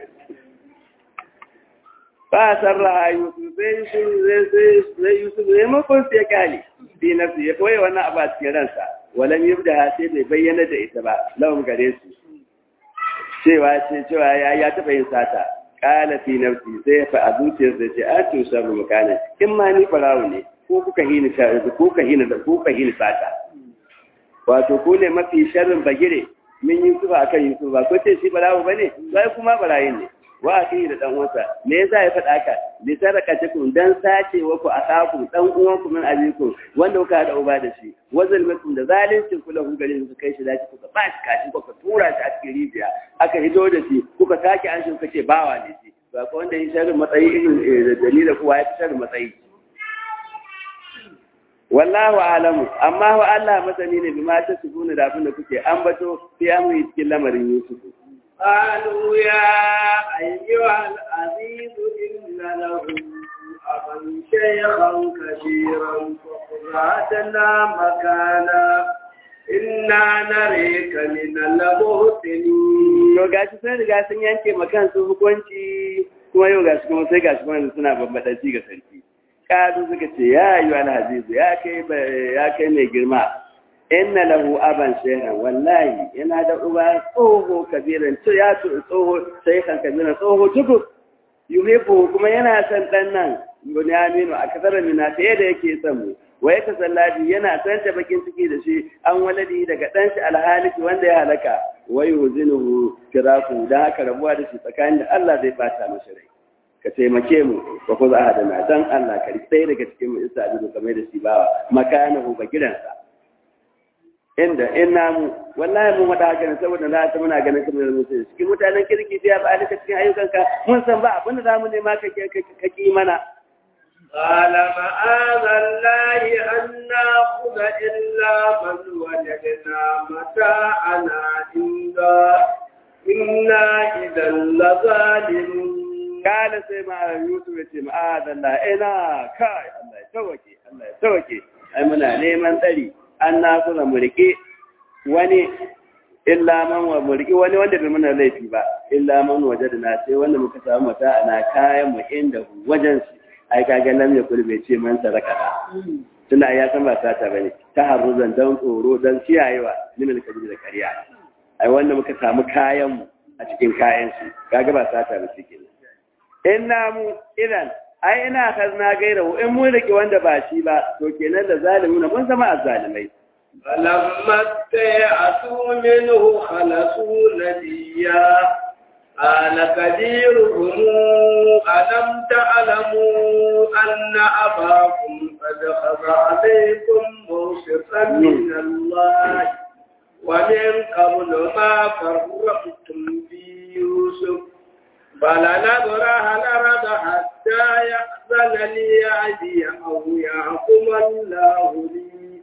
ba sarra Yusuf sai Yusuf sai Yusuf ne makon sai kali bi nafsi ya koyi wannan abu a cikin ransa walam yubda sai bai bayyana da ita ba lawan gare su cewa ce cewa ya ya taba yin sata qala fi nafsi sai fa a zuciyar da ce a to sabu makana in ma ni farawo ne ko kuka hini ko kuka hini da ko kuka hini sata wato ko ne mafi sharrin bagire min Yusuf akan Yusuf ba ko ce shi barawo bane sai kuma barayin ne wa akhi da dan uwansa me yasa ya faɗa haka li sarakatikum dan sace wa ku akaku dan uwanku min abikum wanda kuka hada uba da shi wa zalmakum da zalincin kula ku gare su kai shi da kuka ba shi kashi kuka tura shi a cikin rijiya aka hido da shi kuka sake an shi kace bawa ne shi ba ko wanda yi sharrin matsayi irin da dalilin kuwa ya fi sharrin matsayi wallahu alamu amma wa Allah masani ne bi ma ta subuna da abin da kuke ambato fi amri cikin lamarin Yusuf قالوا يا أيها العزيز إن له أبا شيخا كثيرا فاتنا مكانا إنا نريك من المحسنين to gashi sun riga sun yanke ma kansu hukunci kuma yau gashi kuma sai gashi kuma suna bambadanci ga sarki kadu suka ce ya yi wani hazizu ya kai ya kai mai girma inna lahu aban shehan wallahi yana da uba tsoho kabiran to ya tsoho shehan kabiran tsoho tuku yuhibbu kuma yana son dan nan bunyaminu a kasar mina fiye da yake son mu wa ya tasalladi yana san ta bakin ciki da shi an waladi daga dan shi alhaliki wanda ya halaka wa yuzinuhu firaku da haka rabuwa da shi tsakanin da Allah zai bata masa rai ka taimake mu ba ku za da na dan Allah ka sai daga cikin mu isa abu kamar da shi bawa makanahu ba gidansa inda in namu wallahi mun wada haka saboda na ta muna ganin kamar da mutum cikin mutanen kirki biya ba alika cikin ayyukanka mun san ba abin da zamu nema ka ka ki mana قال معاذ الله أن نأخذ إلا من وجدنا متاعنا عنده إنا إذا لظالمون Kala sai ma Yusuf ya ce ma'adallah ina kai Allah ya tawake Allah ya tawake ai muna neman tsari an na kuna murke wani illa man wa murki wani wanda bai mana laifi ba illa man waje da na sai wanda muka samu mata ana kayan mu inda wajen su ai kaga lam ya kulbe ce man saraka da tuna ya san ba sata bane ta haruzan dan tsoro dan kiyayewa limin kabi da kariya ai wanda muka samu kayan mu a cikin kayan su kaga ba sata ba cikin inna mu idan ai ina kazna gaira in mun rike wanda ba shi ba to kenan da zalimuna mun zama azzalimai فلما استيأسوا منه خلصوا نبيا قال كبيرهم ألم تعلموا أن أباكم قد خذ عليكم موثقا من الله ومن قبل ما فرقتم في يوسف فلنبرح الأرض حتى يأذن لي أبي أو يحكم الله لي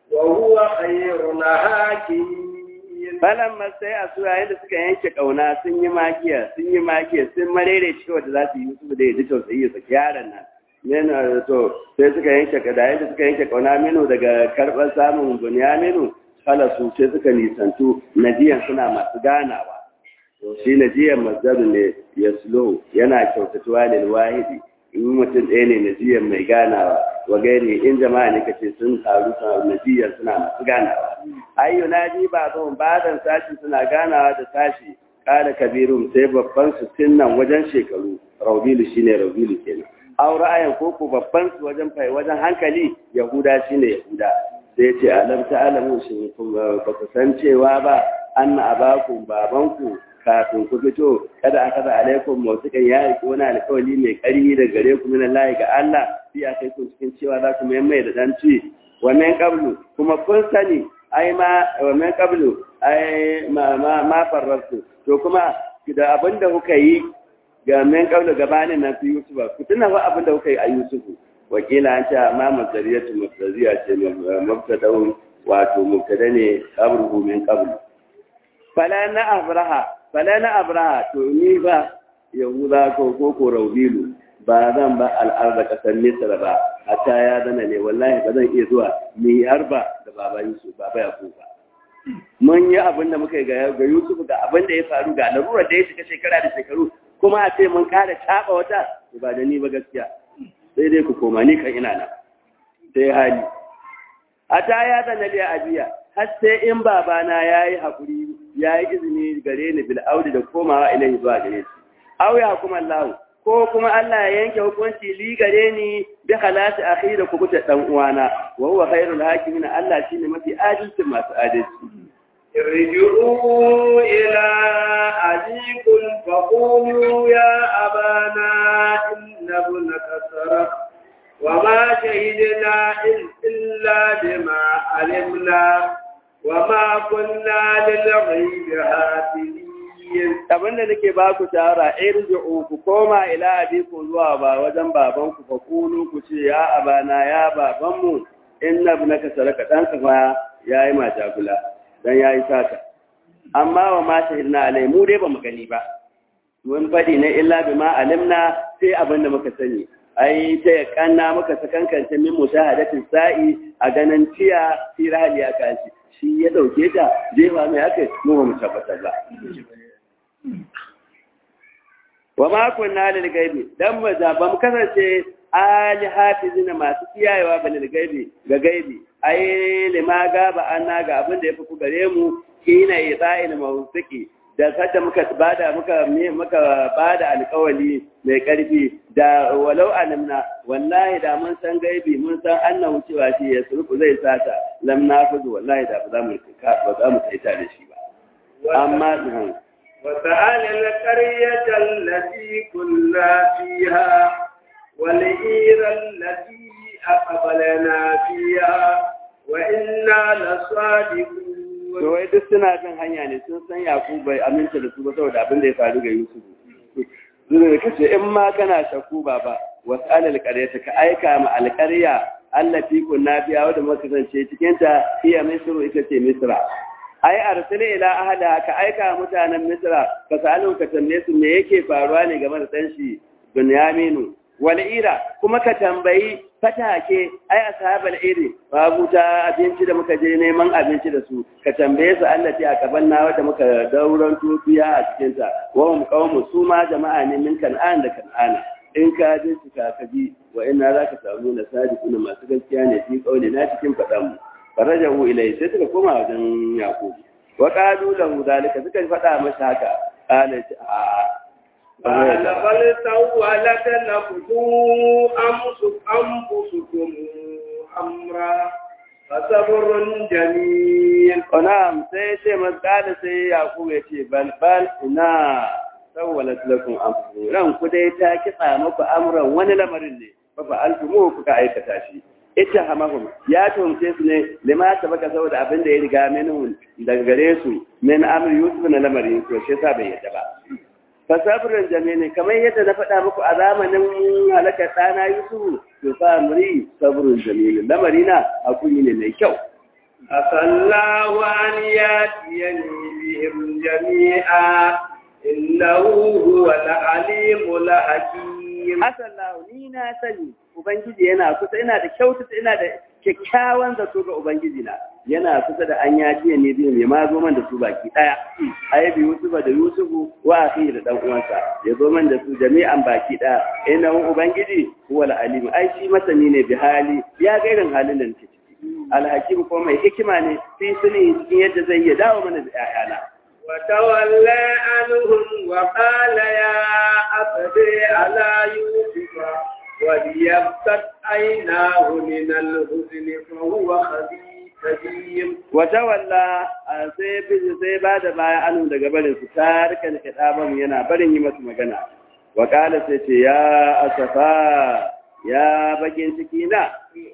وهو خير الحاكمين Balan sai a sura yadda suka yanke kauna sun yi magiya sun yi magiya sun marere cewa da za su yi su da yadda tausayi ya saki yaron nan. Menu to sai suka yanke kada yadda suka yanke kauna minu daga karɓar samun bunyaminu halasu sai suka nisantu najiyan suna masu ganawa. To shi najiyan mazdaru ne ya yana kyautatuwa lil wahidi in mutum ɗaya ne najiyan mai ganawa wa gairi in jama'a ne kace sun taru suna najiyan suna masu ganawa ayyu naji ba zon badan sashi suna ganawa da sashi kala kabirun sai babban su tinnan wajen shekaru raubilu shine raubilu kenan aw ra'ayan ko ko babban su wajen fai wajen hankali yahuda shine yahuda sai ce alam ta'lamu shin ba ku san cewa ba anna abakum babanku kafin ku fito kada aka da alaikum mawsikan ya yi wani alƙawari mai ƙarfi da gare ku min Allah ga Allah sai a kai ku cikin cewa za ku mai da dan ci wa min qablu kuma kun sani ai ma wa min qablu ai ma ma ma farrasu to kuma da abinda kuka yi ga min qablu gabanin nan fi Yusuf ku tuna fa abinda kuka yi a Yusuf wakila an ce ma mazariyatu mustazia ce mubtada'un wato mubtada ne qabruhu min qablu fala na abraha fala na abraha to ni ba yahuda ko ko ko raubilu ba zan ba al'arda kasar misra ba hatta ya zana ne wallahi ba zan iya zuwa ni harba da baba yusuf baba yakub ba mun yi abin da muka yi ga ga yusuf ga abin da ya faru ga larurar da ya shiga shekara da shekaru kuma a ce mun kara taba wata ba da ni ba gaskiya sai dai ku koma ni kan ina nan sai hali hatta ya zana ne abiya har sai in babana yayi hakuri ya yi izini gare ni bil audi da komawa ilahi zuwa gare shi aw ya kuma Allah ko kuma Allah ya yanke hukunci li gare ni bi halati akhi da kubuta dan uwana wa huwa khairul hakimin Allah shine mafi adalcin masu adalci ارجعوا إلى أبيكم فقولوا يا أبانا إن ابنك سرق وما شهدنا إلا بما علمنا وما كنا للغيب حافظين abin da nake ba ku shawara irji'u ku koma ila abiku zuwa ba wajen baban ku fa kulu ku ce ya abana ya baban mu inna ibnaka saraka dan ka fa yayi ma jagula dan yayi saka amma wa ma shahidna alai mu dai bamu gani ba mun fadi ne illa bima alimna sai abin da muka sani ai ta ya kanna muka sakankance min mushahadatin sa'i a ganin tiya fi rahali ya kashi shi ya dauke ta jefa mai haka mu ba mu tabbatar ba wa ma kunna lil gaibi dan mu da ba mu kasance ali hafizina masu kiyayewa ba lil gaibi ga gaibi ai lima gaba anna ga abin da yafi ku gare mu kina isa'il mawsiki da sadda muka bada muka muka bada alƙawali mai ƙarfi da walau alimna wallahi da mun san gaibi mun san annahu cewa shi ya surku zai sata lam nafuzu wallahi da ba za mu ba za mu taita da shi ba amma وسأل القرية التي كنا فيها والعير التي أقبلنا فيها وإنا لصادقون to wai duk suna bin hanya ne sun san Yakubu bai aminta da su ba saboda abin da ya faru ga Yusuf zuwa da kace in ma kana shakku baba wasal alqaryata ka aika ma alqarya allati kunna biya wadda muka kasance cikin ta iya misru ita ce misra ai arsala ila ahla ka aika mutanen misra ka salu ka tambaye su me yake faruwa ne game da dan shi Bunyaminu wal'ira kuma ka tambayi fatake ai ashabal iri babu ta abinci da muka je neman abinci da su ka tambaye su Allah ta kaban na wanda muka dauran tufiya a cikin ta wa mu qaumu su ma jama'a ne min kan'an da kan'ana in ka je su ka kaji wa inna zaka samu na sadiquna masu gaskiya ne fi kauli na cikin fadan mu farajahu ilai sai suka koma wajen yakubu wa qalu lahu zalika suka faɗa masa haka qala a قال بل سولت لكم أنفسكم أمرا فصبر جميل Onam sai ce matsala sai Yakubu ya ce balbal ina sawwalat lakum anfusukum ran ku dai ta kitsa muku amran wani lamarin ne fa fa altumu kuka aikata shi ita hamahum ya tumce su ne lima baka saboda abin da ya riga minhum daga gare su min amri yusuf na lamarin to shi yasa bai yadda ba fasabirin jami'in kamar yadda na faɗa muku a zamanin halakar ɗana yusufu to fa muri sabirin jami'in lamari na hakuri ne mai kyau أصلى وأن يأتيني بهم جميعا إنه هو العليم الحكيم asallahu ni na sani ubangiji yana kusa ina da kyautata ina da kyakkyawan zato ga ubangiji na yana kusa da an yaji ne biyu mai ma zo man da su baki daya ai bi yusufa da yusufu wa akhi da dan uwansa ya zo man da su jami'an baki daya ina ubangiji huwal alim ai shi masani ne bi hali ya ga irin halin da nake ciki alhakim ko mai hikima ne fi sani cikin yadda zai iya dawo mana da 'ya'yana وتولى عنهم وقال يا أبدي على يوسف وليبتت عيناه من الحزن فهو خبيث watawalla sai biji sai ba da baya anu daga barin su tarikan kitaban yana barin yi masu magana wa kala sai ce ya asafa ya bakin ciki na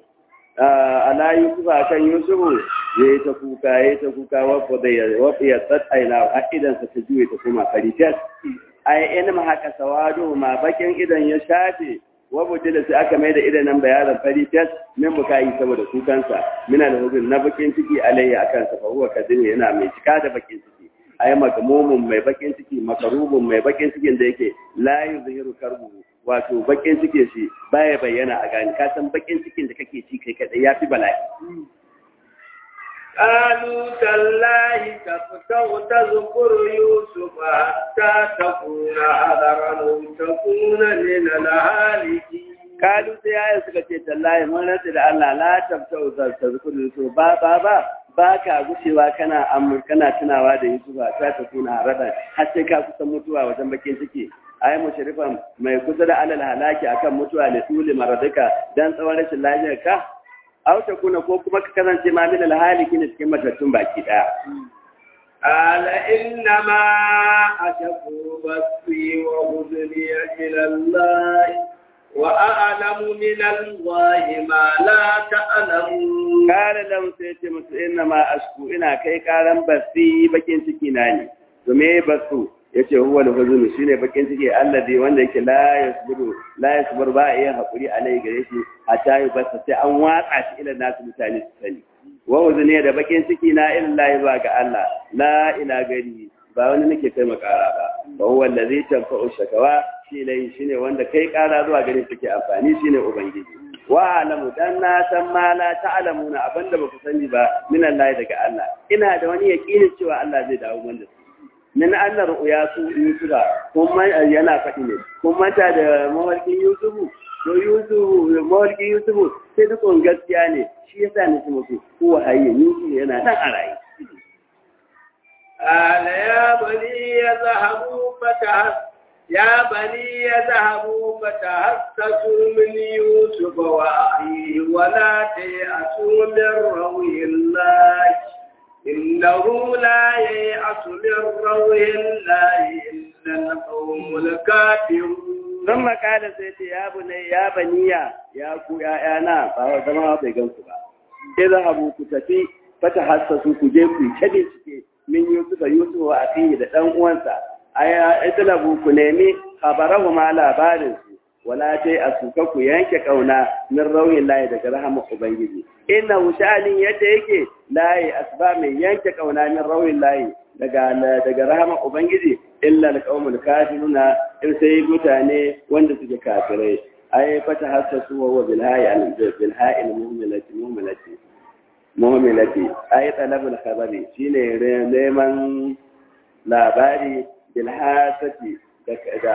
ala yusufa kan yusufu ya yi ta kuka ya yi ta kuka wafi ya tsatsaina a idansa ta juye ta kuma karitas ai in ma haka sawado ma bakin idan ya shafe wabuce da sai aka mai da idanan bayaran fari tas min buka yi saboda kukansa mina da huzun na bakin ciki alayya akan sa fa huwa kadin yana mai cika da bakin ciki ai magamumun mai bakin ciki makarubun mai bakin cikin da yake la yuzhiru karbu wato bakin cikin shi baya bayyana a gani ka san bakin cikin da kake ci kai kadai yafi bala'i قالوا تالله تفتح تذكر يوسف حتى تكون حذرا أو تكون من الهالكين kalu sai yayin suka ce tallahi mun rantsa da Allah la tabtau za ta zukuru so ba ba ba ba ka gushewa kana amur kana tunawa da Yusuf ta ta kuna harada har sai ka kusa mutuwa wajen bakin ciki ai mushrifan mai kusa da alal halaki akan mutuwa ne tuli maradika dan tsawon rashin lafiyar ka aw ta kuna ko kuma ka kasance ma min alhaliki ne cikin matattun baki daya قال إنما أشكو بثي وحزني إلى الله وأعلم من الله ما لا تعلمون kare lam sai ce musu inna ma asku ina kai karan basi bakin ciki na ne to me basu yace huwa al-huzun shine bakin ciki alladhi wanda yake la yasbiru la yasbir ba iya hakuri alai gare shi hatta yi basa sai an watsa shi ila nasu mutane su sani wa huzuni da bakin ciki na illahi ba ga Allah la ila gari ba wani nake kai makara ba ba huwa allazi tanfa'u shakawa shi lai shine wanda kai kara zuwa gare suke amfani shine ubangiji wa alamu dan na san ma la ta'lamuna abinda ba ku sani ba min Allah daga Allah ina da wani yaqini cewa Allah zai dawo wanda su min anna ru'ya su yusufa kuma yana faɗi ne kun manta da mawarkin yusufu to yusufu mawarkin yusufu sai dukkan gaskiya ne shi yasa ne su mutu ko hayye yusufu yana nan a raye قال يا بني يذهبوا فتحس يا بني يذهبوا فتحسسوا من يوسف وأخيه ولا تيأسوا من روح الله إنه لا ييأس من روح الله إلا القوم الكافرون ثم قال سيدي يا بني يا بنيا يا كو يا انا ba zama bai gansu ba idhabu ku tafi fatahassasu ku je ku tabe cike min yusufa yusufa wa akhihi da dan uwansa aya idlabu ku nemi khabarahu ma labarin su wala tai asuka ku yanke kauna min rauhin lahi daga rahama ubangiji inna sha'anin yadda yake lahi asba mai yanke kauna min rauhin lahi daga daga rahama ubangiji illa alqaumul kafiruna in sai mutane wanda suke kafirai ay fata hasasu wa bil hayy al bil hayy al mu'minati mu'minati mu'minati ay talabul khabari shine neman labari bil hasati da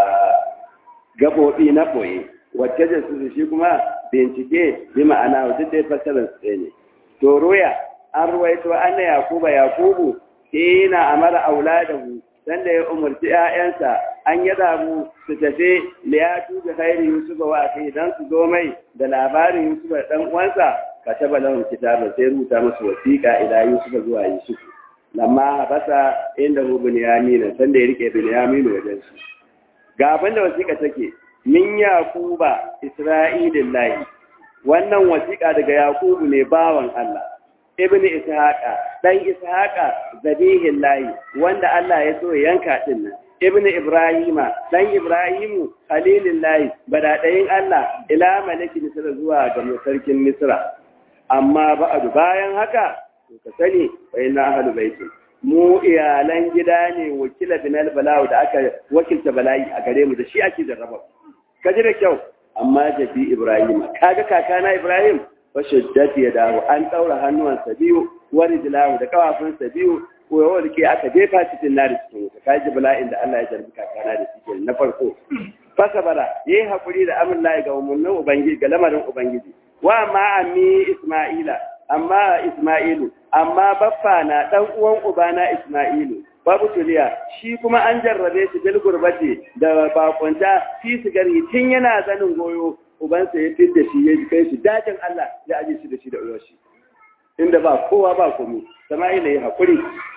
gabobi na boye wacce da su shi kuma bincike bi ma'ana wajen da fasarar tsaye ne to roya an ruwaito anna yakuba yakubu hina amara auladahu dan da ya umarci ƴaƴansa an yi zabu su tafi liyatu bi khairi yusuf wa akhi dan su zo mai da labarin yusuf da dan uwansa kataba lahum kitaba sai rubuta musu wasiqa ila yusuf zuwa yusuf lamma habasa inda hu binyamin san da ya rike binyamin wajen su ga abin da wasiqa take min yakuba isra'ilillahi wannan wasiqa daga yakubu ne bawan Allah ibn ishaqa dan ishaqa zabihin layi wanda Allah ya so yanka din nan ibn ibrahima dan ibrahimu khalilin layi badadayin Allah ila malaki misra zuwa ga sarkin misra amma ba'du bayan haka to ka sani fa inna ahlu baitin mu iyalan gida ne wakila binal bala'u da aka wakilta bala'i a gare mu da shi ake jarraba ka ji da kyau amma jabi ibrahima kaga kakana ibrahim fashiddati ya dawo an ɗaura hannuwansa biyu wani dilahu da kawafinsa biyu ko yawa da ke aka jefa cikin nari cikin wuta ka ji bala'in da Allah ya jarbi kakana da shi na farko fasa bara ya yi haƙuri da amin layi ga umarnin ubangiji ga lamarin ubangiji wa ma ammi isma'ila amma isma'ilu amma baffa na ɗan uwan ubana isma'ilu babu tuliya shi kuma an jarrabe shi bil gurbati da bakunta fi sigari tun yana zanin goyo ubansa ya fi da shi ya kai shi dajin Allah ya aje shi da shi da uyoshi inda ba kowa ba komi sama'ila ya haƙuri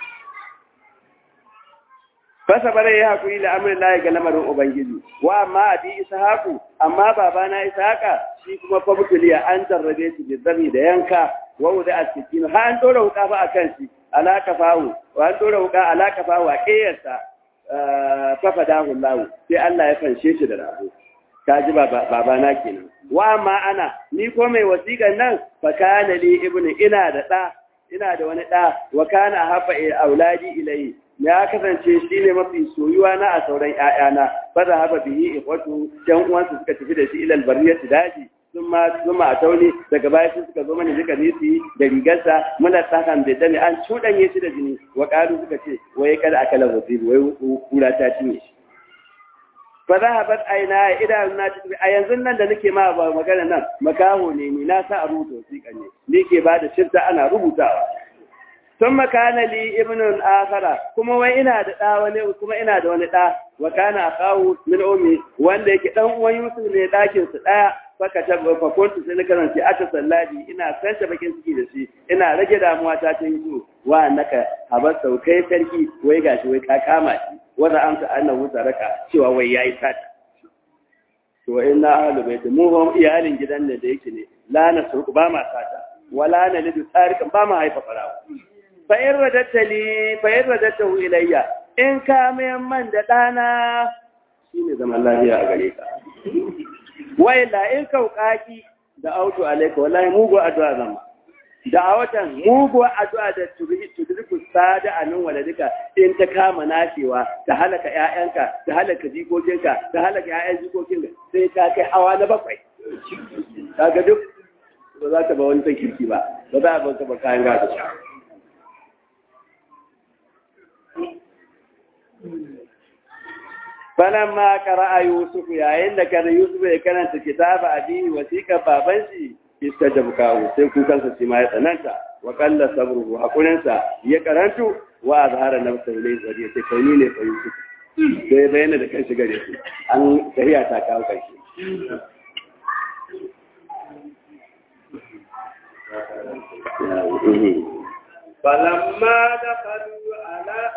fasa bare ya haƙuri da amurin layi ga lamarin ubangiji wa amma abi ishaku amma babana ishaqa shi kuma fa butuliya an jarrabe shi da zami da yanka wa wuda asikin ha an dora wuka fa akan shi alaka fahu wa an dora wuka alaka fahu a kiyarsa fa fadahu Allah sai Allah ya fanshe shi da rabo ta ji babana kenan wa ma ana ni ko mai wasiƙan nan fa kana li ibnu ina da da ina da wani da wa kana hafa auladi ilai ya kasance shi ne mafi soyuwa na a sauran ƴaƴana fa da hafa bihi ikhwatu dan uwansu suka tafi da shi ilal bariyati daji sun ma sun ma tauni daga baya sun suka zo mana duka nisi da rigarsa muna tsakan da dani an cudanye shi da jini wa qalu suka ce wai kada akala wasibu wai kura ta cinye shi fa zahabat aina idan na tafi a yanzu nan da nake ma ba magana nan makaho ne ni na sa a rubuta wasiƙa ne ni ke ba da shifta ana rubutawa sun makana li ibnun akhara kuma wai ina da ɗa wani kuma ina da wani ɗa wa kana akahu min ummi wanda yake dan uwan Yusuf ne ɗakin su ɗaya faka ta fa kuntu sai na karanta ata salladi ina santa bakin ciki da shi ina rage damuwa ta ta yi wa annaka habar saukai sarki wai gashi wai ka kama shi wanda amsa annahu taraka cewa wai yayi sata to inna ahlu bait mu hum iyalin gidan ne da yake ne la na surku ba ma sata wala na lidu tarikan ba ma haifa farawa fa in radatta li fa in radattahu ilayya in ka mayan man da dana shine zaman lafiya a gare ka wai la in kaukaki da auto alaika wallahi mugu addu'a zama da a watan muguwar addu'a da tudurku sada a nan wale duka in ta kama nashewa ta halaka ‘ya'yanka ta halaka jikokinka ta halaka ‘ya'yan jikokinka sai ta kai hawa na bakwai kaga duk ba za ta ba wani kirki ba ba za a ba ba kayan gado Balan ma a Yusuf yayin da kada Yusuf ya karanta kitaba addini wasiƙar baban shi iska da bukawo sai kukansa shi ma ya tsananta wa kalla sabruhu hakurinsa ya karantu wa azhara nafsa ilai zari sai kai ni ne fa Yusuf sai bayyana da kanshi gare su an tahiya ta kawo kanshi فلما دخلوا على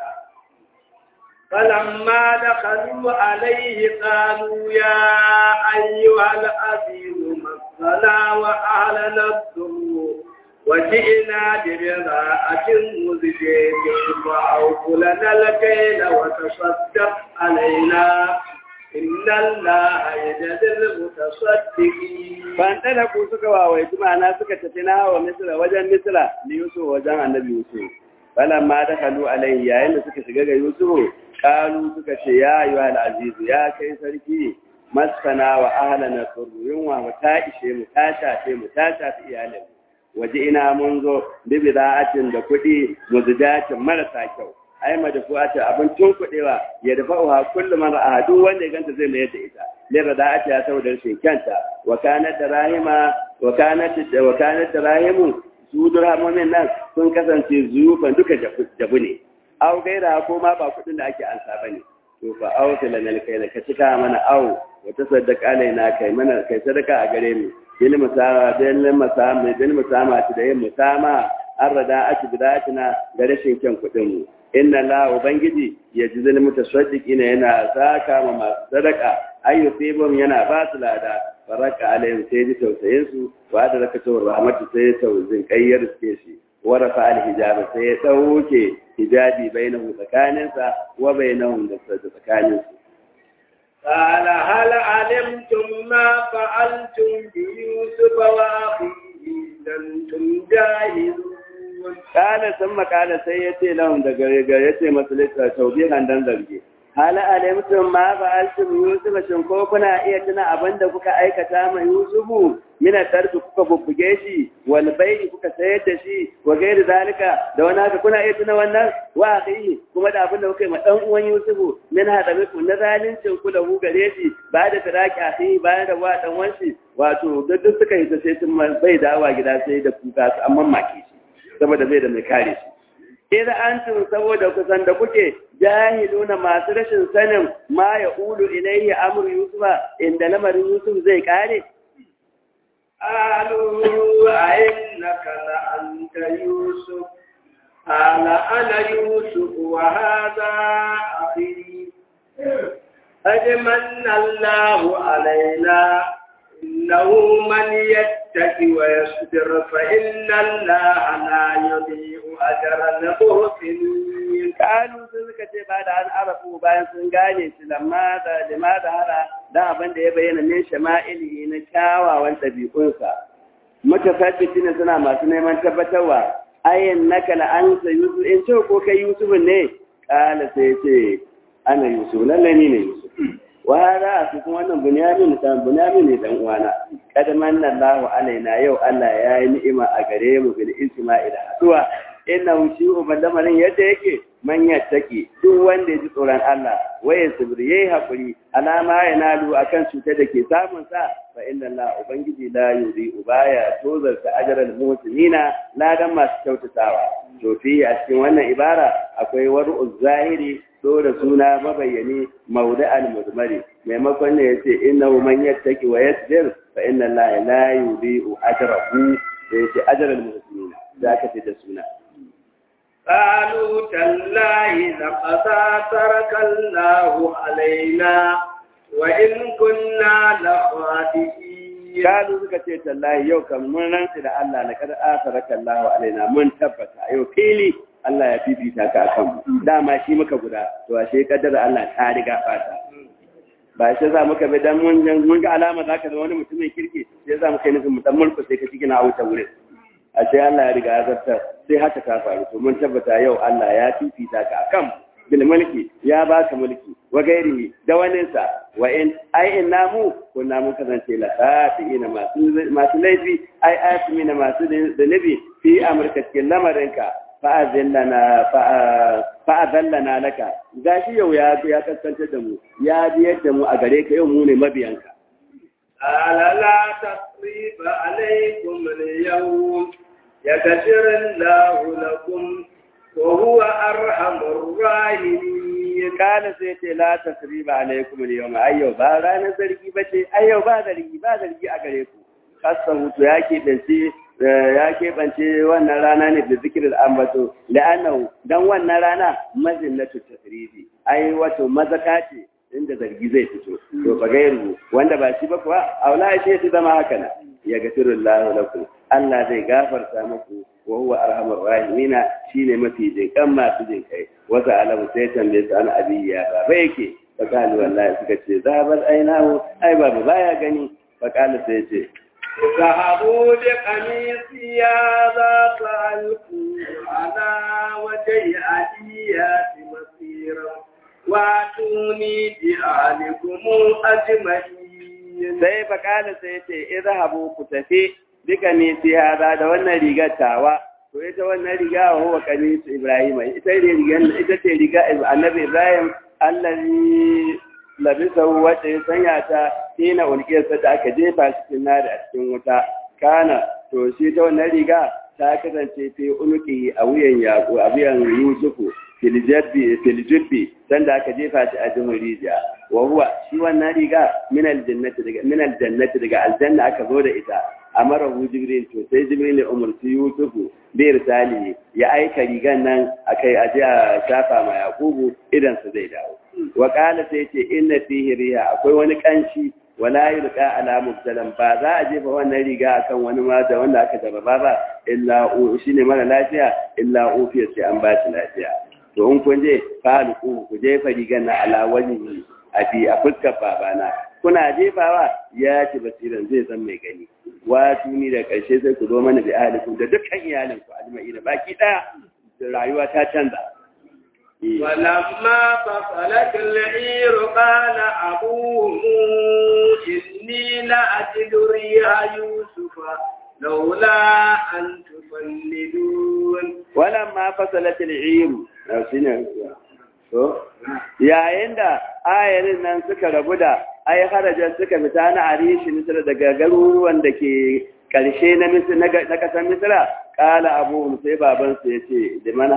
فلما دخلوا عليه قالوا يا أيها العزيز مسنا وأهلنا الضر وجئنا ببضاعة مزجاج فأوف لنا الكيل وتصدق علينا إن الله يجزي المتصدقين فانطلقوا suka wawaitu ma'ana suka tafi na wa misra wajen misra li yusuf wajen annabi yusuf falamma dakhalu alayhi yayin da suka shiga ga yusuf kalu suka ce ya yi wa azizu ya kai sarki maskana wa ahalana suru yunwa mu ta ishe mu ta shafe mu ta shafi iyalin waje ina mun zo bibi da'atin da kuɗi mu zujacin marasa kyau ai madafu'atin abin tun kuɗewa ya dafa uha kullum mara a duk wanda ya ganta zai mayar da ita lera da'ati ya saboda rashin kyanta wa kanat da rahima wa kanat da wa kanat da rahimu su durhamomin nan sun kasance zuyufan duka jabu ne aw gaira ko ma ba kudin da ake ansa bane to fa aw tilal kai da ka cika mana aw wa tasaddaq alaina kai mana kai sadaka a gare mu bil musama bil musama bil musama da yin musama an rada ati bidatina da rashin kyan kudin mu inna la ubangiji yajzil mutasaddiqina yana saka ma masu sadaka ayyusibum yana ba su lada faraka alaihim sai ji tausayin su wa da rakatu rahmatu sai tauzin kayyar suke shi ورفع الحجاب سيتوكي حجابي بينه سكانسا وبينهم سكانسا قال هل علمتم ما فعلتم بيوسف وأخيه أنتم جاهلون قال ثم قال سيتي لهم دقيقة مسلسة توبيخا دن zargi hala alimtum ma fa'altum yusuf shin ko kuna iya tuna abin da kuka aikata ma yusufu mina tarbi kuka bubbuge shi wal bai'i kuka sayar da shi wa gairi zalika da wani haka kuna iya tuna wannan wa akhihi kuma da abin da kuka yi ma dan uwan yusufu min hada biku na zalincin ku da ku gare shi ba da firaki akhihi bayan da wa dan wanshi wato duk suka yi ta sai sun bai dawa gida sai da kuka su amma maki shi saboda bai da mai kare shi Iza antum saboda kusan da kuke jahiluna masu rashin sanin ma ya ulu ilayhi amru yusufa inda lamarin yusuf zai kare قالوا أئنك لأنت يوسف قال أنا يوسف وهذا أخي قد من الله علينا إنه من يتق ويصبر فإن الله لا يضيع أجر المحسنين قالوا suka ce ba da an arafu bayan sun gane shi lamma da lima da hara da abin da ya bayyana min shama'ili na kyawawan ɗabi'unsa mutafadditi ne suna masu neman tabbatarwa ayin naka la'ansa yusuf in ce ko kai yusuf ne kala sai ce ana yusuf lallai ni ne yusuf wa hada su kuma wannan bunyamin dan bunyamin ne dan uwana kad manna Allahu alaina yau Allah ya yi ni'ima a gare mu bil isma'il haduwa inna shi uballamarin yadda yake man yattaki duk wanda ya ji tsoron Allah waye sabri yayi hakuri alama ya nalu akan cutar da ke samun sa fa inna Allah ubangiji la yuri ubaya tozar ta ajral muhsinina ladan masu kyautatawa to fi a cikin wannan ibara akwai waru zahiri da suna mabayyani maudu'al mudmari maimakon ne yace innahu man yattaki wa yasbir fa inna allaha la yudhi'u ajrahu da yace ajral muhsinin da aka ce da suna قالوا تالله لقد ترك الله علينا وإن كنا لخاطئين قالوا suka ce tallahi yau kan mun rantsi da Allah na kada asaraka Allah alaina mun tabbata yau fili Allah ya fifita ka akan mu dama shi muka guda to ashe kaddara Allah ta riga fata ba shi za muka bi dan mun mun ga alama zaka da wani mutumin kirki sai za mu kai nufin mu dan mulku sai ka cikin a wuta wurin a sai Allah ya riga ya zartar sai haka ta faru to mun tabbata yau Allah ya fifita ka akan bil mulki ya baka mulki wa gairihi da waninsa wa in ai in namu ko namu kasance la ina masu masu laifi ai asmina masu da nabi fi amurka cikin lamarinka fa azallana fa azallana laka gashi yau ya ya kasance da mu ya biyar da mu a gare ka yau mu ne mabiyanka ala la tasriba alaikum al-yawm yaghfir Allahu lakum wa huwa arhamur rahimin kana sai ce la tasriba alaikum al-yawm ayyo ba ranar zargi bace ayyo ba zargi ba zargi a gare ku kasan hutu ya keɓance ya keɓance wannan rana ne da zikirin ambato la'annahu dan wannan rana mazinnatu tasrifi ai wato mazaka ce inda zargi zai fito to fa gairu wanda ba shi ba kuwa aula shi shi zama haka na ya gafiru Allah lakum Allah zai gafarta muku wa huwa arhamur rahimina shine mafi jinkan masu jinkai wata alamu sai tambaye su ana abiya ba ba yake fa kalu wallahi suka ce zabar ainahu ai babu baya gani fa kalu sai ce ذهبوا بقميصي هذا فألقوا على وجه أبيات مصيرا واتوني بأهلكم أجمعين sai fakala sai ce izhabu ku tafi duka ne sai hada da wannan rigar tawa to ita wannan riga wa huwa kamisu ibrahim ita rigar ita ce riga annabi ibrahim allazi labisa wata ya sanya ta ina ulkiyarsa da aka jefa cikin nari a cikin wuta kana to shi ta wannan riga ta kasance fi unuki a wuyan yaƙo a wuyan yusufu filjibbi sanda aka jefa shi a jimin rijiya wa huwa shi wannan riga min aljannati daga min aljannati daga aljanna aka zo da ita amara hu jibril to sai jibril ya umarci yusufu bi irsali ya aika rigan nan akai aje a shafa ma yakubu idan su zai dawo wa qala sai ce inna fihi riha akwai wani kanshi wala yulqa ala mubtalan ba za a jefa wannan riga akan wani mata wanda aka jarraba ba illa shine mara lafiya illa ufiya sai an ba shi lafiya to in kun je falu ku ku jefa rigan na ala wajhi a bi a fuskar babana kuna jefawa ya ci basiran zai san mai gani wato ni da karshe sai ku zo mana da ahlikum da dukkan iyalinku ajma'i da baki daya rayuwa ta canza ولما فصلت العير قال أبوهم إني لأجد ريح يوسف لولا أن تفندون ولما فصلت العير yayin da ayarin nan suka rabu da ai harajar suka fita na arishi misra daga garuruwan da ke karshe na na kasar misra kala abubuwan sai babansu ya ce liman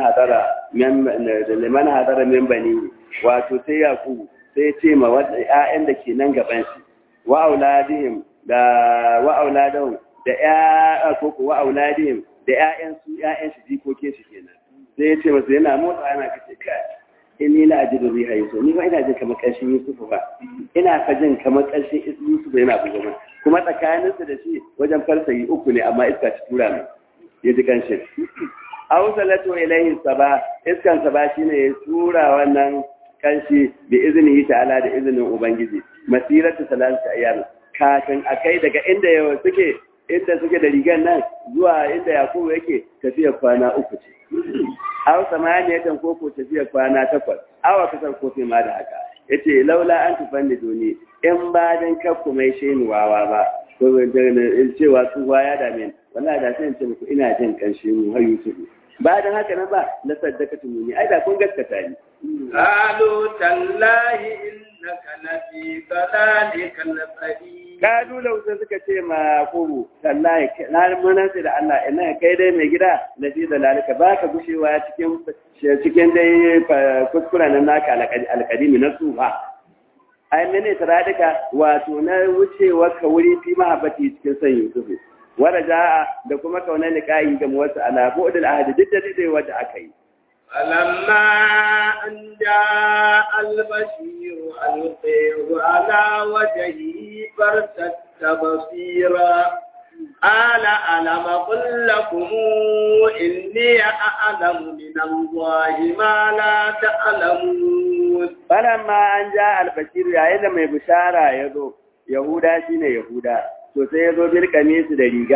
hadara min bani wato sai yaku sai ce ma wadda ‘ya'yan da ke nan gaban shi wa auladihim da wa auladahum da ‘ya'ya koko wa auladihim da ‘ya'yan su ‘ya'yan shi jikokin shi kenan sai ya ce masu yana motsa yana kace kai in ni la ajidu riha yusuf ni ba ina jin kamar ƙarshen yusuf ba ina ka jin kamar ƙarshen yusuf yana buga kuma tsakaninsu da shi wajen farsayi uku ne amma iska ta tura mai ya ji kanshin. Ausalatu ilayhi saba iskan saba shine ya tura wannan kanshi bi iznihi ta'ala da izinin ubangiji masiratu salatu ayyam kafin akai daga inda yawa suke inda suke da rigan nan zuwa inda yakubu yake tafiya kwana uku ce aw samaniyatan ko ko tafiya kwana takwas awa kasar ko ma da haka yace laula an tufanni duni in ba dan kakku mai shenuwawa ba ko cewa tsuwa ya dame ni wallahi da sai in ce muku ina jin kanshi mu har Yusuf ba dan haka nan ba la saddaqatu muni ai da kun gaskata ni qalu tallahi innaka lafi dalalika al-qadim kadu lausa suka ce ma kuru tallahi na mun sai da Allah ina kai dai mai gida lafi dalalika baka gushewa cikin cikin dai kuskuren nan naka alqadimi na suha ai mene taradika wato na wucewa ka wuri fi mahabbati cikin san Yusufu wara ja'a da kuma kauna liqa'i ga wasu ala bu'dul ahd duk da dai wanda aka yi فلما أن جاء البشير ألقيه على وجهه فارتد بصيرا قال ألم قل لكم إني أعلم من الله ما لا تعلمون فلما أن جاء البشير يا إذا ما بشارة يدو يهودا شين يهودا to sai ya zo bil kamisu da riga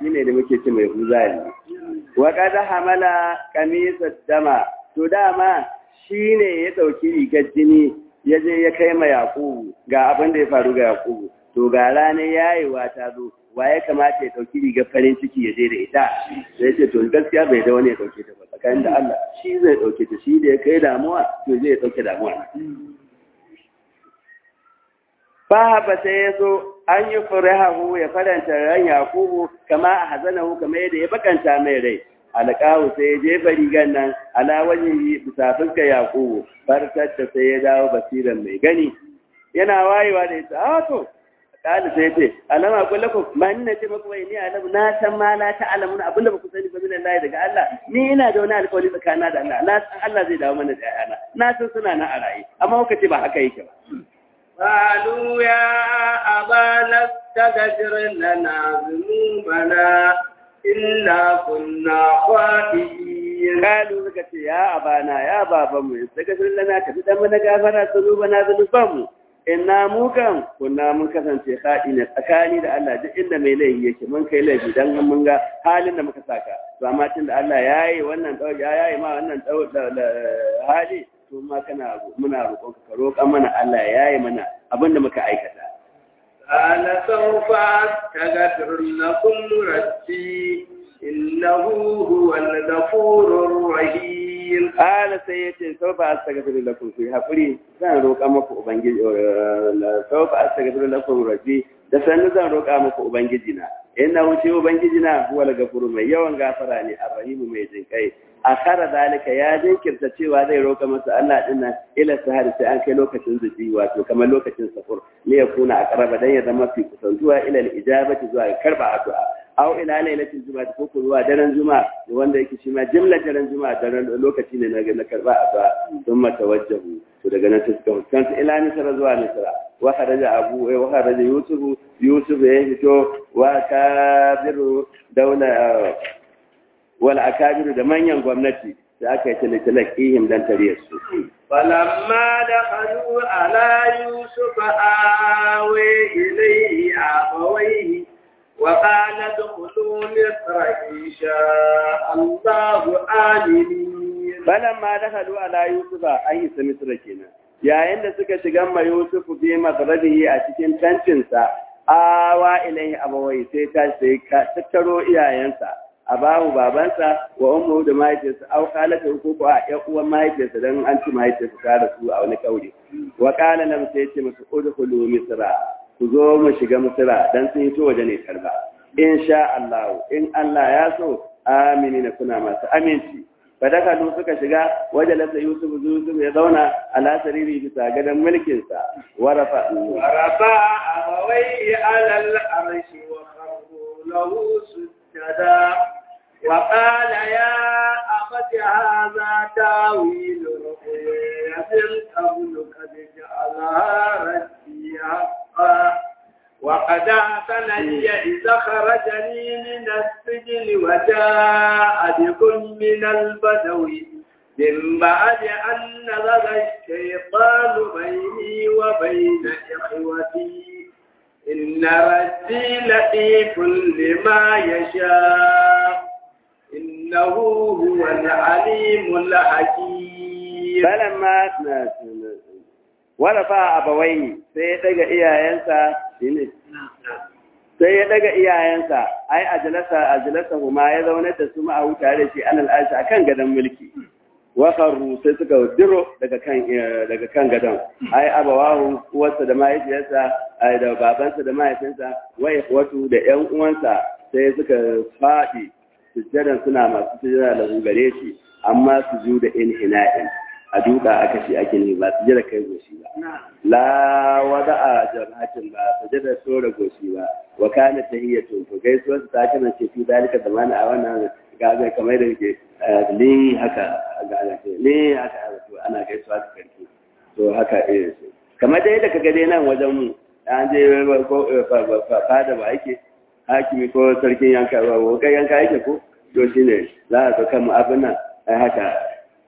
shine da muke ce mai huzari wa qad hamala qamisa dama to dama shine ya dauki rigar jini ya je ya kai ma yaqubu ga abin da ya faru ga yaqubu to ga ranar yayewa ta zo wa ya kamata ya dauki rigar farin ciki ya je da ita sai ce to gaskiya bai da wani ya dauke ta ba tsakanin da Allah shi zai dauke ta shi da ya kai damuwa to zai dauke damuwa Fahaba sai ya so an yi furahahu ya faranta ran Yakubu kama a hazanahu kama yadda ya bakanta mai rai. Alƙawu sai ya jefa rigar nan ala wajen bisa fuskar Yakubu fartarta sai ya dawo basiran mai gani. Yana wayewa da ita, a to, ƙali sai ce, alama kula ku, ma ni na ce maku bai ni alamu na san ma na ta alamun abinda ba ku sani ba minan layi daga Allah, ni ina da wani alƙawari tsakanin da Allah, na san Allah zai dawo mana da ƴaƴana, na san suna na a raye, amma kuka ce ba haka yake ba. قالوا يا أبانا استغفر لنا ذنوبنا إنا كنا خاطئين Kalu suka ce, Ya abana, ya babanmu, daga sun lana ka fitan mana gafara su zuba na zunubanmu. Inna mu kan kunna mun kasance haɗi na tsakani da Allah duk inda mai laifi yake mun kai laifi dan mun ga halin da muka saka. To amma tun da Allah ya yi wannan ɗau ya yi ma wannan ɗau hali to ma kana muna roƙon ka roƙa mana Allah ya yi mana abin da muka aikata. قال سوف أستغفر لكم ربي إنه هو الغفور الرحيم Ƙala sai ya ce, Sau ba a saka fiye da ku yi haƙuri, zan roƙa muku Ubangiji, sau ba a saka fiye da ku rabbi, da sannu zan roƙa muku Ubangiji na. Ina wuce Ubangiji na huwa daga furu mai yawan gafara ne, a rahimu mai jinƙai. A kara zalika ya jinkirta cewa zai roƙa masa Allah ɗin nan ila sahari sai an kai lokacin zuci wato kamar lokacin safur ne ya kuna a ƙaraba don ya zama fi kusantuwa ila ijabati zuwa karɓa addu'a. aw ila lailatul juma'a ko ko zuwa daren juma'a wanda yake shi ma jimlar daren juma'a daren lokaci ne na karba a ba sun mata wajjahu to daga nan suka fuskanta ila misra zuwa misra wa kharaja abu wa kharaja yusuf yusuf ya fito wa kabiru daula wal akabiru da manyan gwamnati da aka yi talatalakihim dan tariyar su فلما دخلوا على يوسف آوي إليه أبويه وقال ادخلوا مصر إن شاء الله آمنين فلما دخلوا على يوسف أي مصر كنا yayin da suka shiga ma Yusuf bi magharibi a cikin tantinsa awa ilaihi abawai sai ta sai ka tattaro iyayensa abahu babansa wa ummu da mahaifiyarsa au kalata ko ko a ƴan uwan mahaifiyarsa dan an ci mahaifiyarsa ta rasu a wani kauri wa qala lam sai ce musu udkhulu misra ku zo mu shiga misira dan sun hito waje ne karba in sha Allah in Allah ya so amini na kuna masu aminci fadakalu suka shiga waje lasa Yusuf Yusuf ya zauna ala sariri bisa gadon mulkin sa warafa ورفع أبويه على العرش وخروا له سجدا وقال يا أبت هذا تاويل رؤيا من قبل قد جعلها ربي حقا وقد أحسنني إذا خرجني من السجن وجاء بكم من البدو من بعد أن نزغ الشيطان بيني وبين إخوتي إن ربي لطيف لما يشاء إنه هو العليم الحكيم فلما warafa abawai sai ya daga iyayensa shine sai ya daga iyayensa ai ajalasa ajalasa kuma ya zauna da su ma a tare da shi alal arshi akan gadon mulki wa kharru sai suka diro daga kan daga kan gadon ai abawahu uwarsa da mahaifiyarsa ai da babansa da mahaifinsa wa ikhwatu da ƴan uwansa sai suka fadi sujjadan suna masu sujjada da gare shi amma su da inhina'in a duka aka shi ake ne ba su jira kai goshi ba la wada a jama'atin ba su jira sora goshi ba wa kana tahiyatu to gaisuwar ta kana ce fi dalika zamana a wannan gaga kamar da ke ne haka ga ne haka to ana gaisuwa da karfi to haka eh kamar dai da kaga dai nan wajen mu an je ko fada ba yake hakimi ko sarkin yanka ba ko kai yanka yake ko to shine za ka kan abin nan haka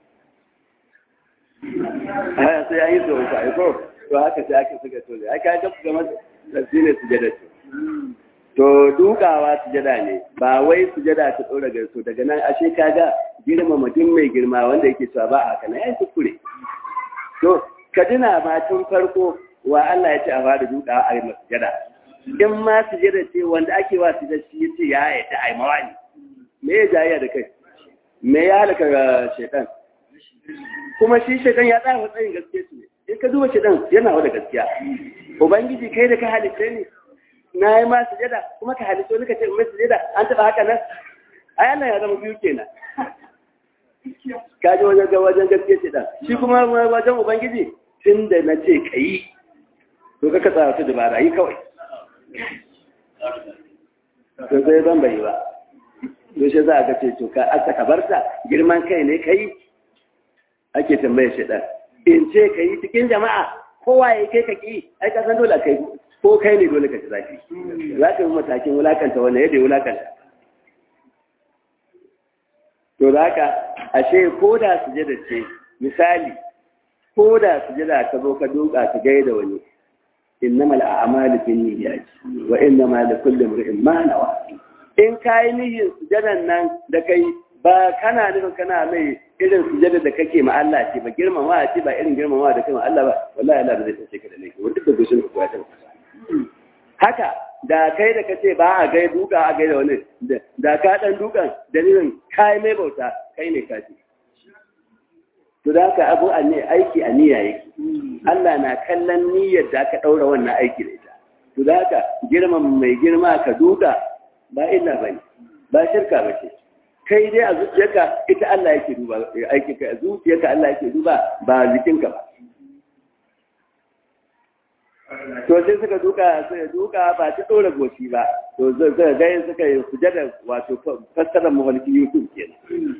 sai an yi tsoron ka aiko to haka sai aka suka tole aka ga gama da shi ne su jada ce to dukawa sujada ne ba wai sujada ta ɗora garso daga nan ashe kaga girma mutum mai girma wanda yake cewa ba a haka na ya kuskure to ka tuna ma tun farko wa Allah ya ce a fara dukawa a yi sujada in ma sujada ce wanda ake wa sujada shi ya ce ya yadda a yi mawani me ya jayya da kai me ya halaka shaitan kuma shi shaitan ya tsaya matsayin gaske su ne in ka duba shaitan yana wada gaskiya ubangiji kai da ka halitta ne na yi ma sujada kuma ka halitto ni ka ce mai sujada an taɓa haka nan ai Allah ya zama biyu kenan ka ji wajen ga wajen gaske ce dan shi kuma wajen ubangiji tun da na ce ka yi to ka katsa wata dabara yi kawai to sai zan bai ba to shi za a ga ce to ka aka kabarta girman kai ne ka yi ake tambayar shi dan in ce ka yi cikin jama'a kowa ya kai ka ki ai ka san dole kai ko kai ne dole ka ci zafi za ka yi matakin wulakanta wannan yadda ya wulakanta to da haka ashe ko da sujada ce misali ko da sujada ka zo ka duka ka gaida wani innamal a'malu binniyati wa innamal likulli imrin ma nawa in kai niyyar sujadan nan da kai ba kana nufin kana mai irin sujada da kake ma Allah ce ba girmama ce ba irin girmama da kai ma Allah ba wallahi Allah zai tace ka da laifi wanda da gushin ku ya tabbata haka da kai da kace ba a gai duka a gai da wani da ka dan dukan dalilin kai mai bauta kai ne kafi to da haka abu a ne aiki a niyya yake Allah na kallon niyyar da aka daura wannan aiki da ita to da haka girman mai girma ka duka ba illa bane ba shirka bace kai dai a zuciyarka ita Allah yake duba aiki ka a zuciyarka Allah yake duba ba jikinka ba to sai suka duka suka duka ba ta dora goshi ba to zai ga suka yi sujada wato fassarar mawalki Yusuf kenan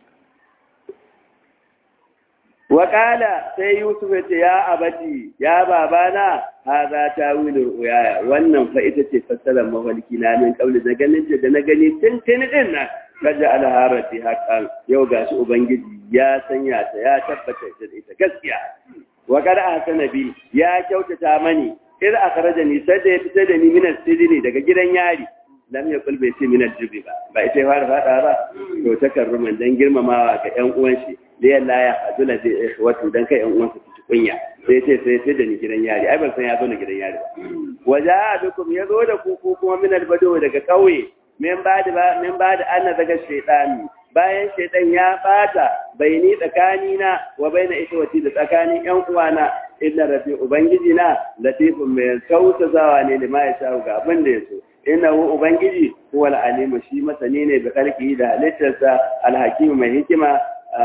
Wakala sai Yusuf ya ce, Ya abati, ya babana, ha za ta wilin uyaya, wannan fa ita ce fassarar mawalki na min kauli da ganin da na gani tun tuni din nan, kaja alharati haƙan yau gashi Ubangiji ya sanya ta ya tabbata da ita gaskiya. Wakar a sanabi ya kyautata mani, ir a karaja ni sai da ya fita da ni minar sidini daga gidan yari. lam ya kulbe ce minar jibi ba ba ita ya fara fada ba to ta karruman dan girmamawa ga ƴan uwan shi da yalla ya azula da ikhwatu dan kai ƴan uwan su ci kunya sai ce sai sai da ni gidan yari ai ban san ya zo ni gidan yari ba waja bikum ya zo da ku ku kuma minar bado daga kauye min ba da min ba da anna daga shaytani bayan shaytan ya bata baini tsakani na wa baina ikhwati da tsakanin ƴan uwana inna rabbi ubangiji na latifun mai tausasawa ne da ma ya sha ga abin da ya so innahu ubangiji huwa al-alim shi masani ne da kalki da halittarsa al-hakim mai hikima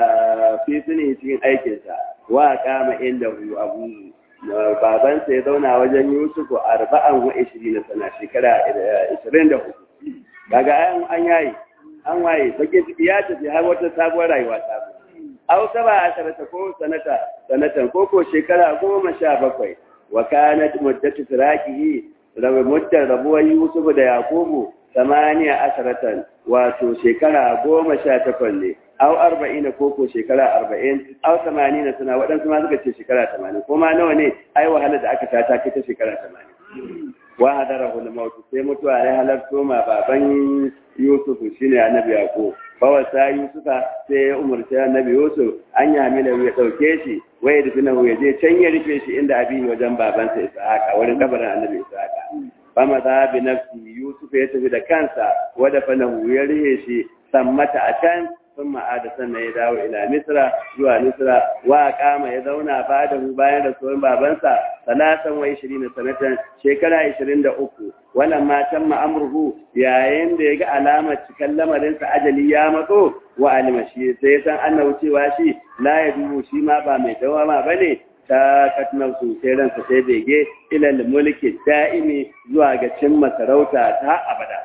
fi suni cikin aikinsa wa kama inda hu abu baban sa ya zauna wajen Yusufu arba'an wa 20 sana shekara 24 daga an an yayi an waye bake ciki ya tafi har wata sabuwar rayuwa ta aw saba asharata ko sanata sanatan ko ko shekara goma sha bakwai wa kanat muddatu firaqihi rabe muddar rabuwar Yusuf da Yakubu samaniya asharatan wato shekara goma sha takwas ne au arba'in ko ko shekara arba'in au tamanin suna waɗansu ma suka ce shekara tamanin ko ma nawa ne ai wahala da aka ta ta ta shekara tamanin wa hadarahu al-maut sai mutuwa ya halarto ma baban Yusuf shine annabi Yakub bawa sa Yusufa sai ya umarci annabi Yusuf an ya hamila ya dauke shi waye da finahu ya je can ya rufe shi inda abin wajen babansa Ishaqa wurin kabarin annabi Ishaqa fama za bi nafsi Yusuf ya tafi da kansa wada fanahu ya rihe shi sammata a can sun ma'ada sannan ya dawo ila Misra zuwa Misra wa kama ya zauna ba da mu bayan rasuwar babansa talatan wa ishirin sanatan shekara ishirin da uku wannan matan ma'amurhu yayin da ya ga alamar cikin lamarinsa ajali ya matso wa alima shi sai san annabu cewa shi la ya dubu shi ma ba mai dawama ba ne ta katnar su sai ransa sai bege ilal mulki da'imi zuwa ga cimma sarauta ta abada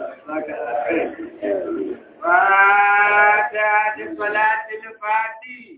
فاتحة صلاة الفاتحة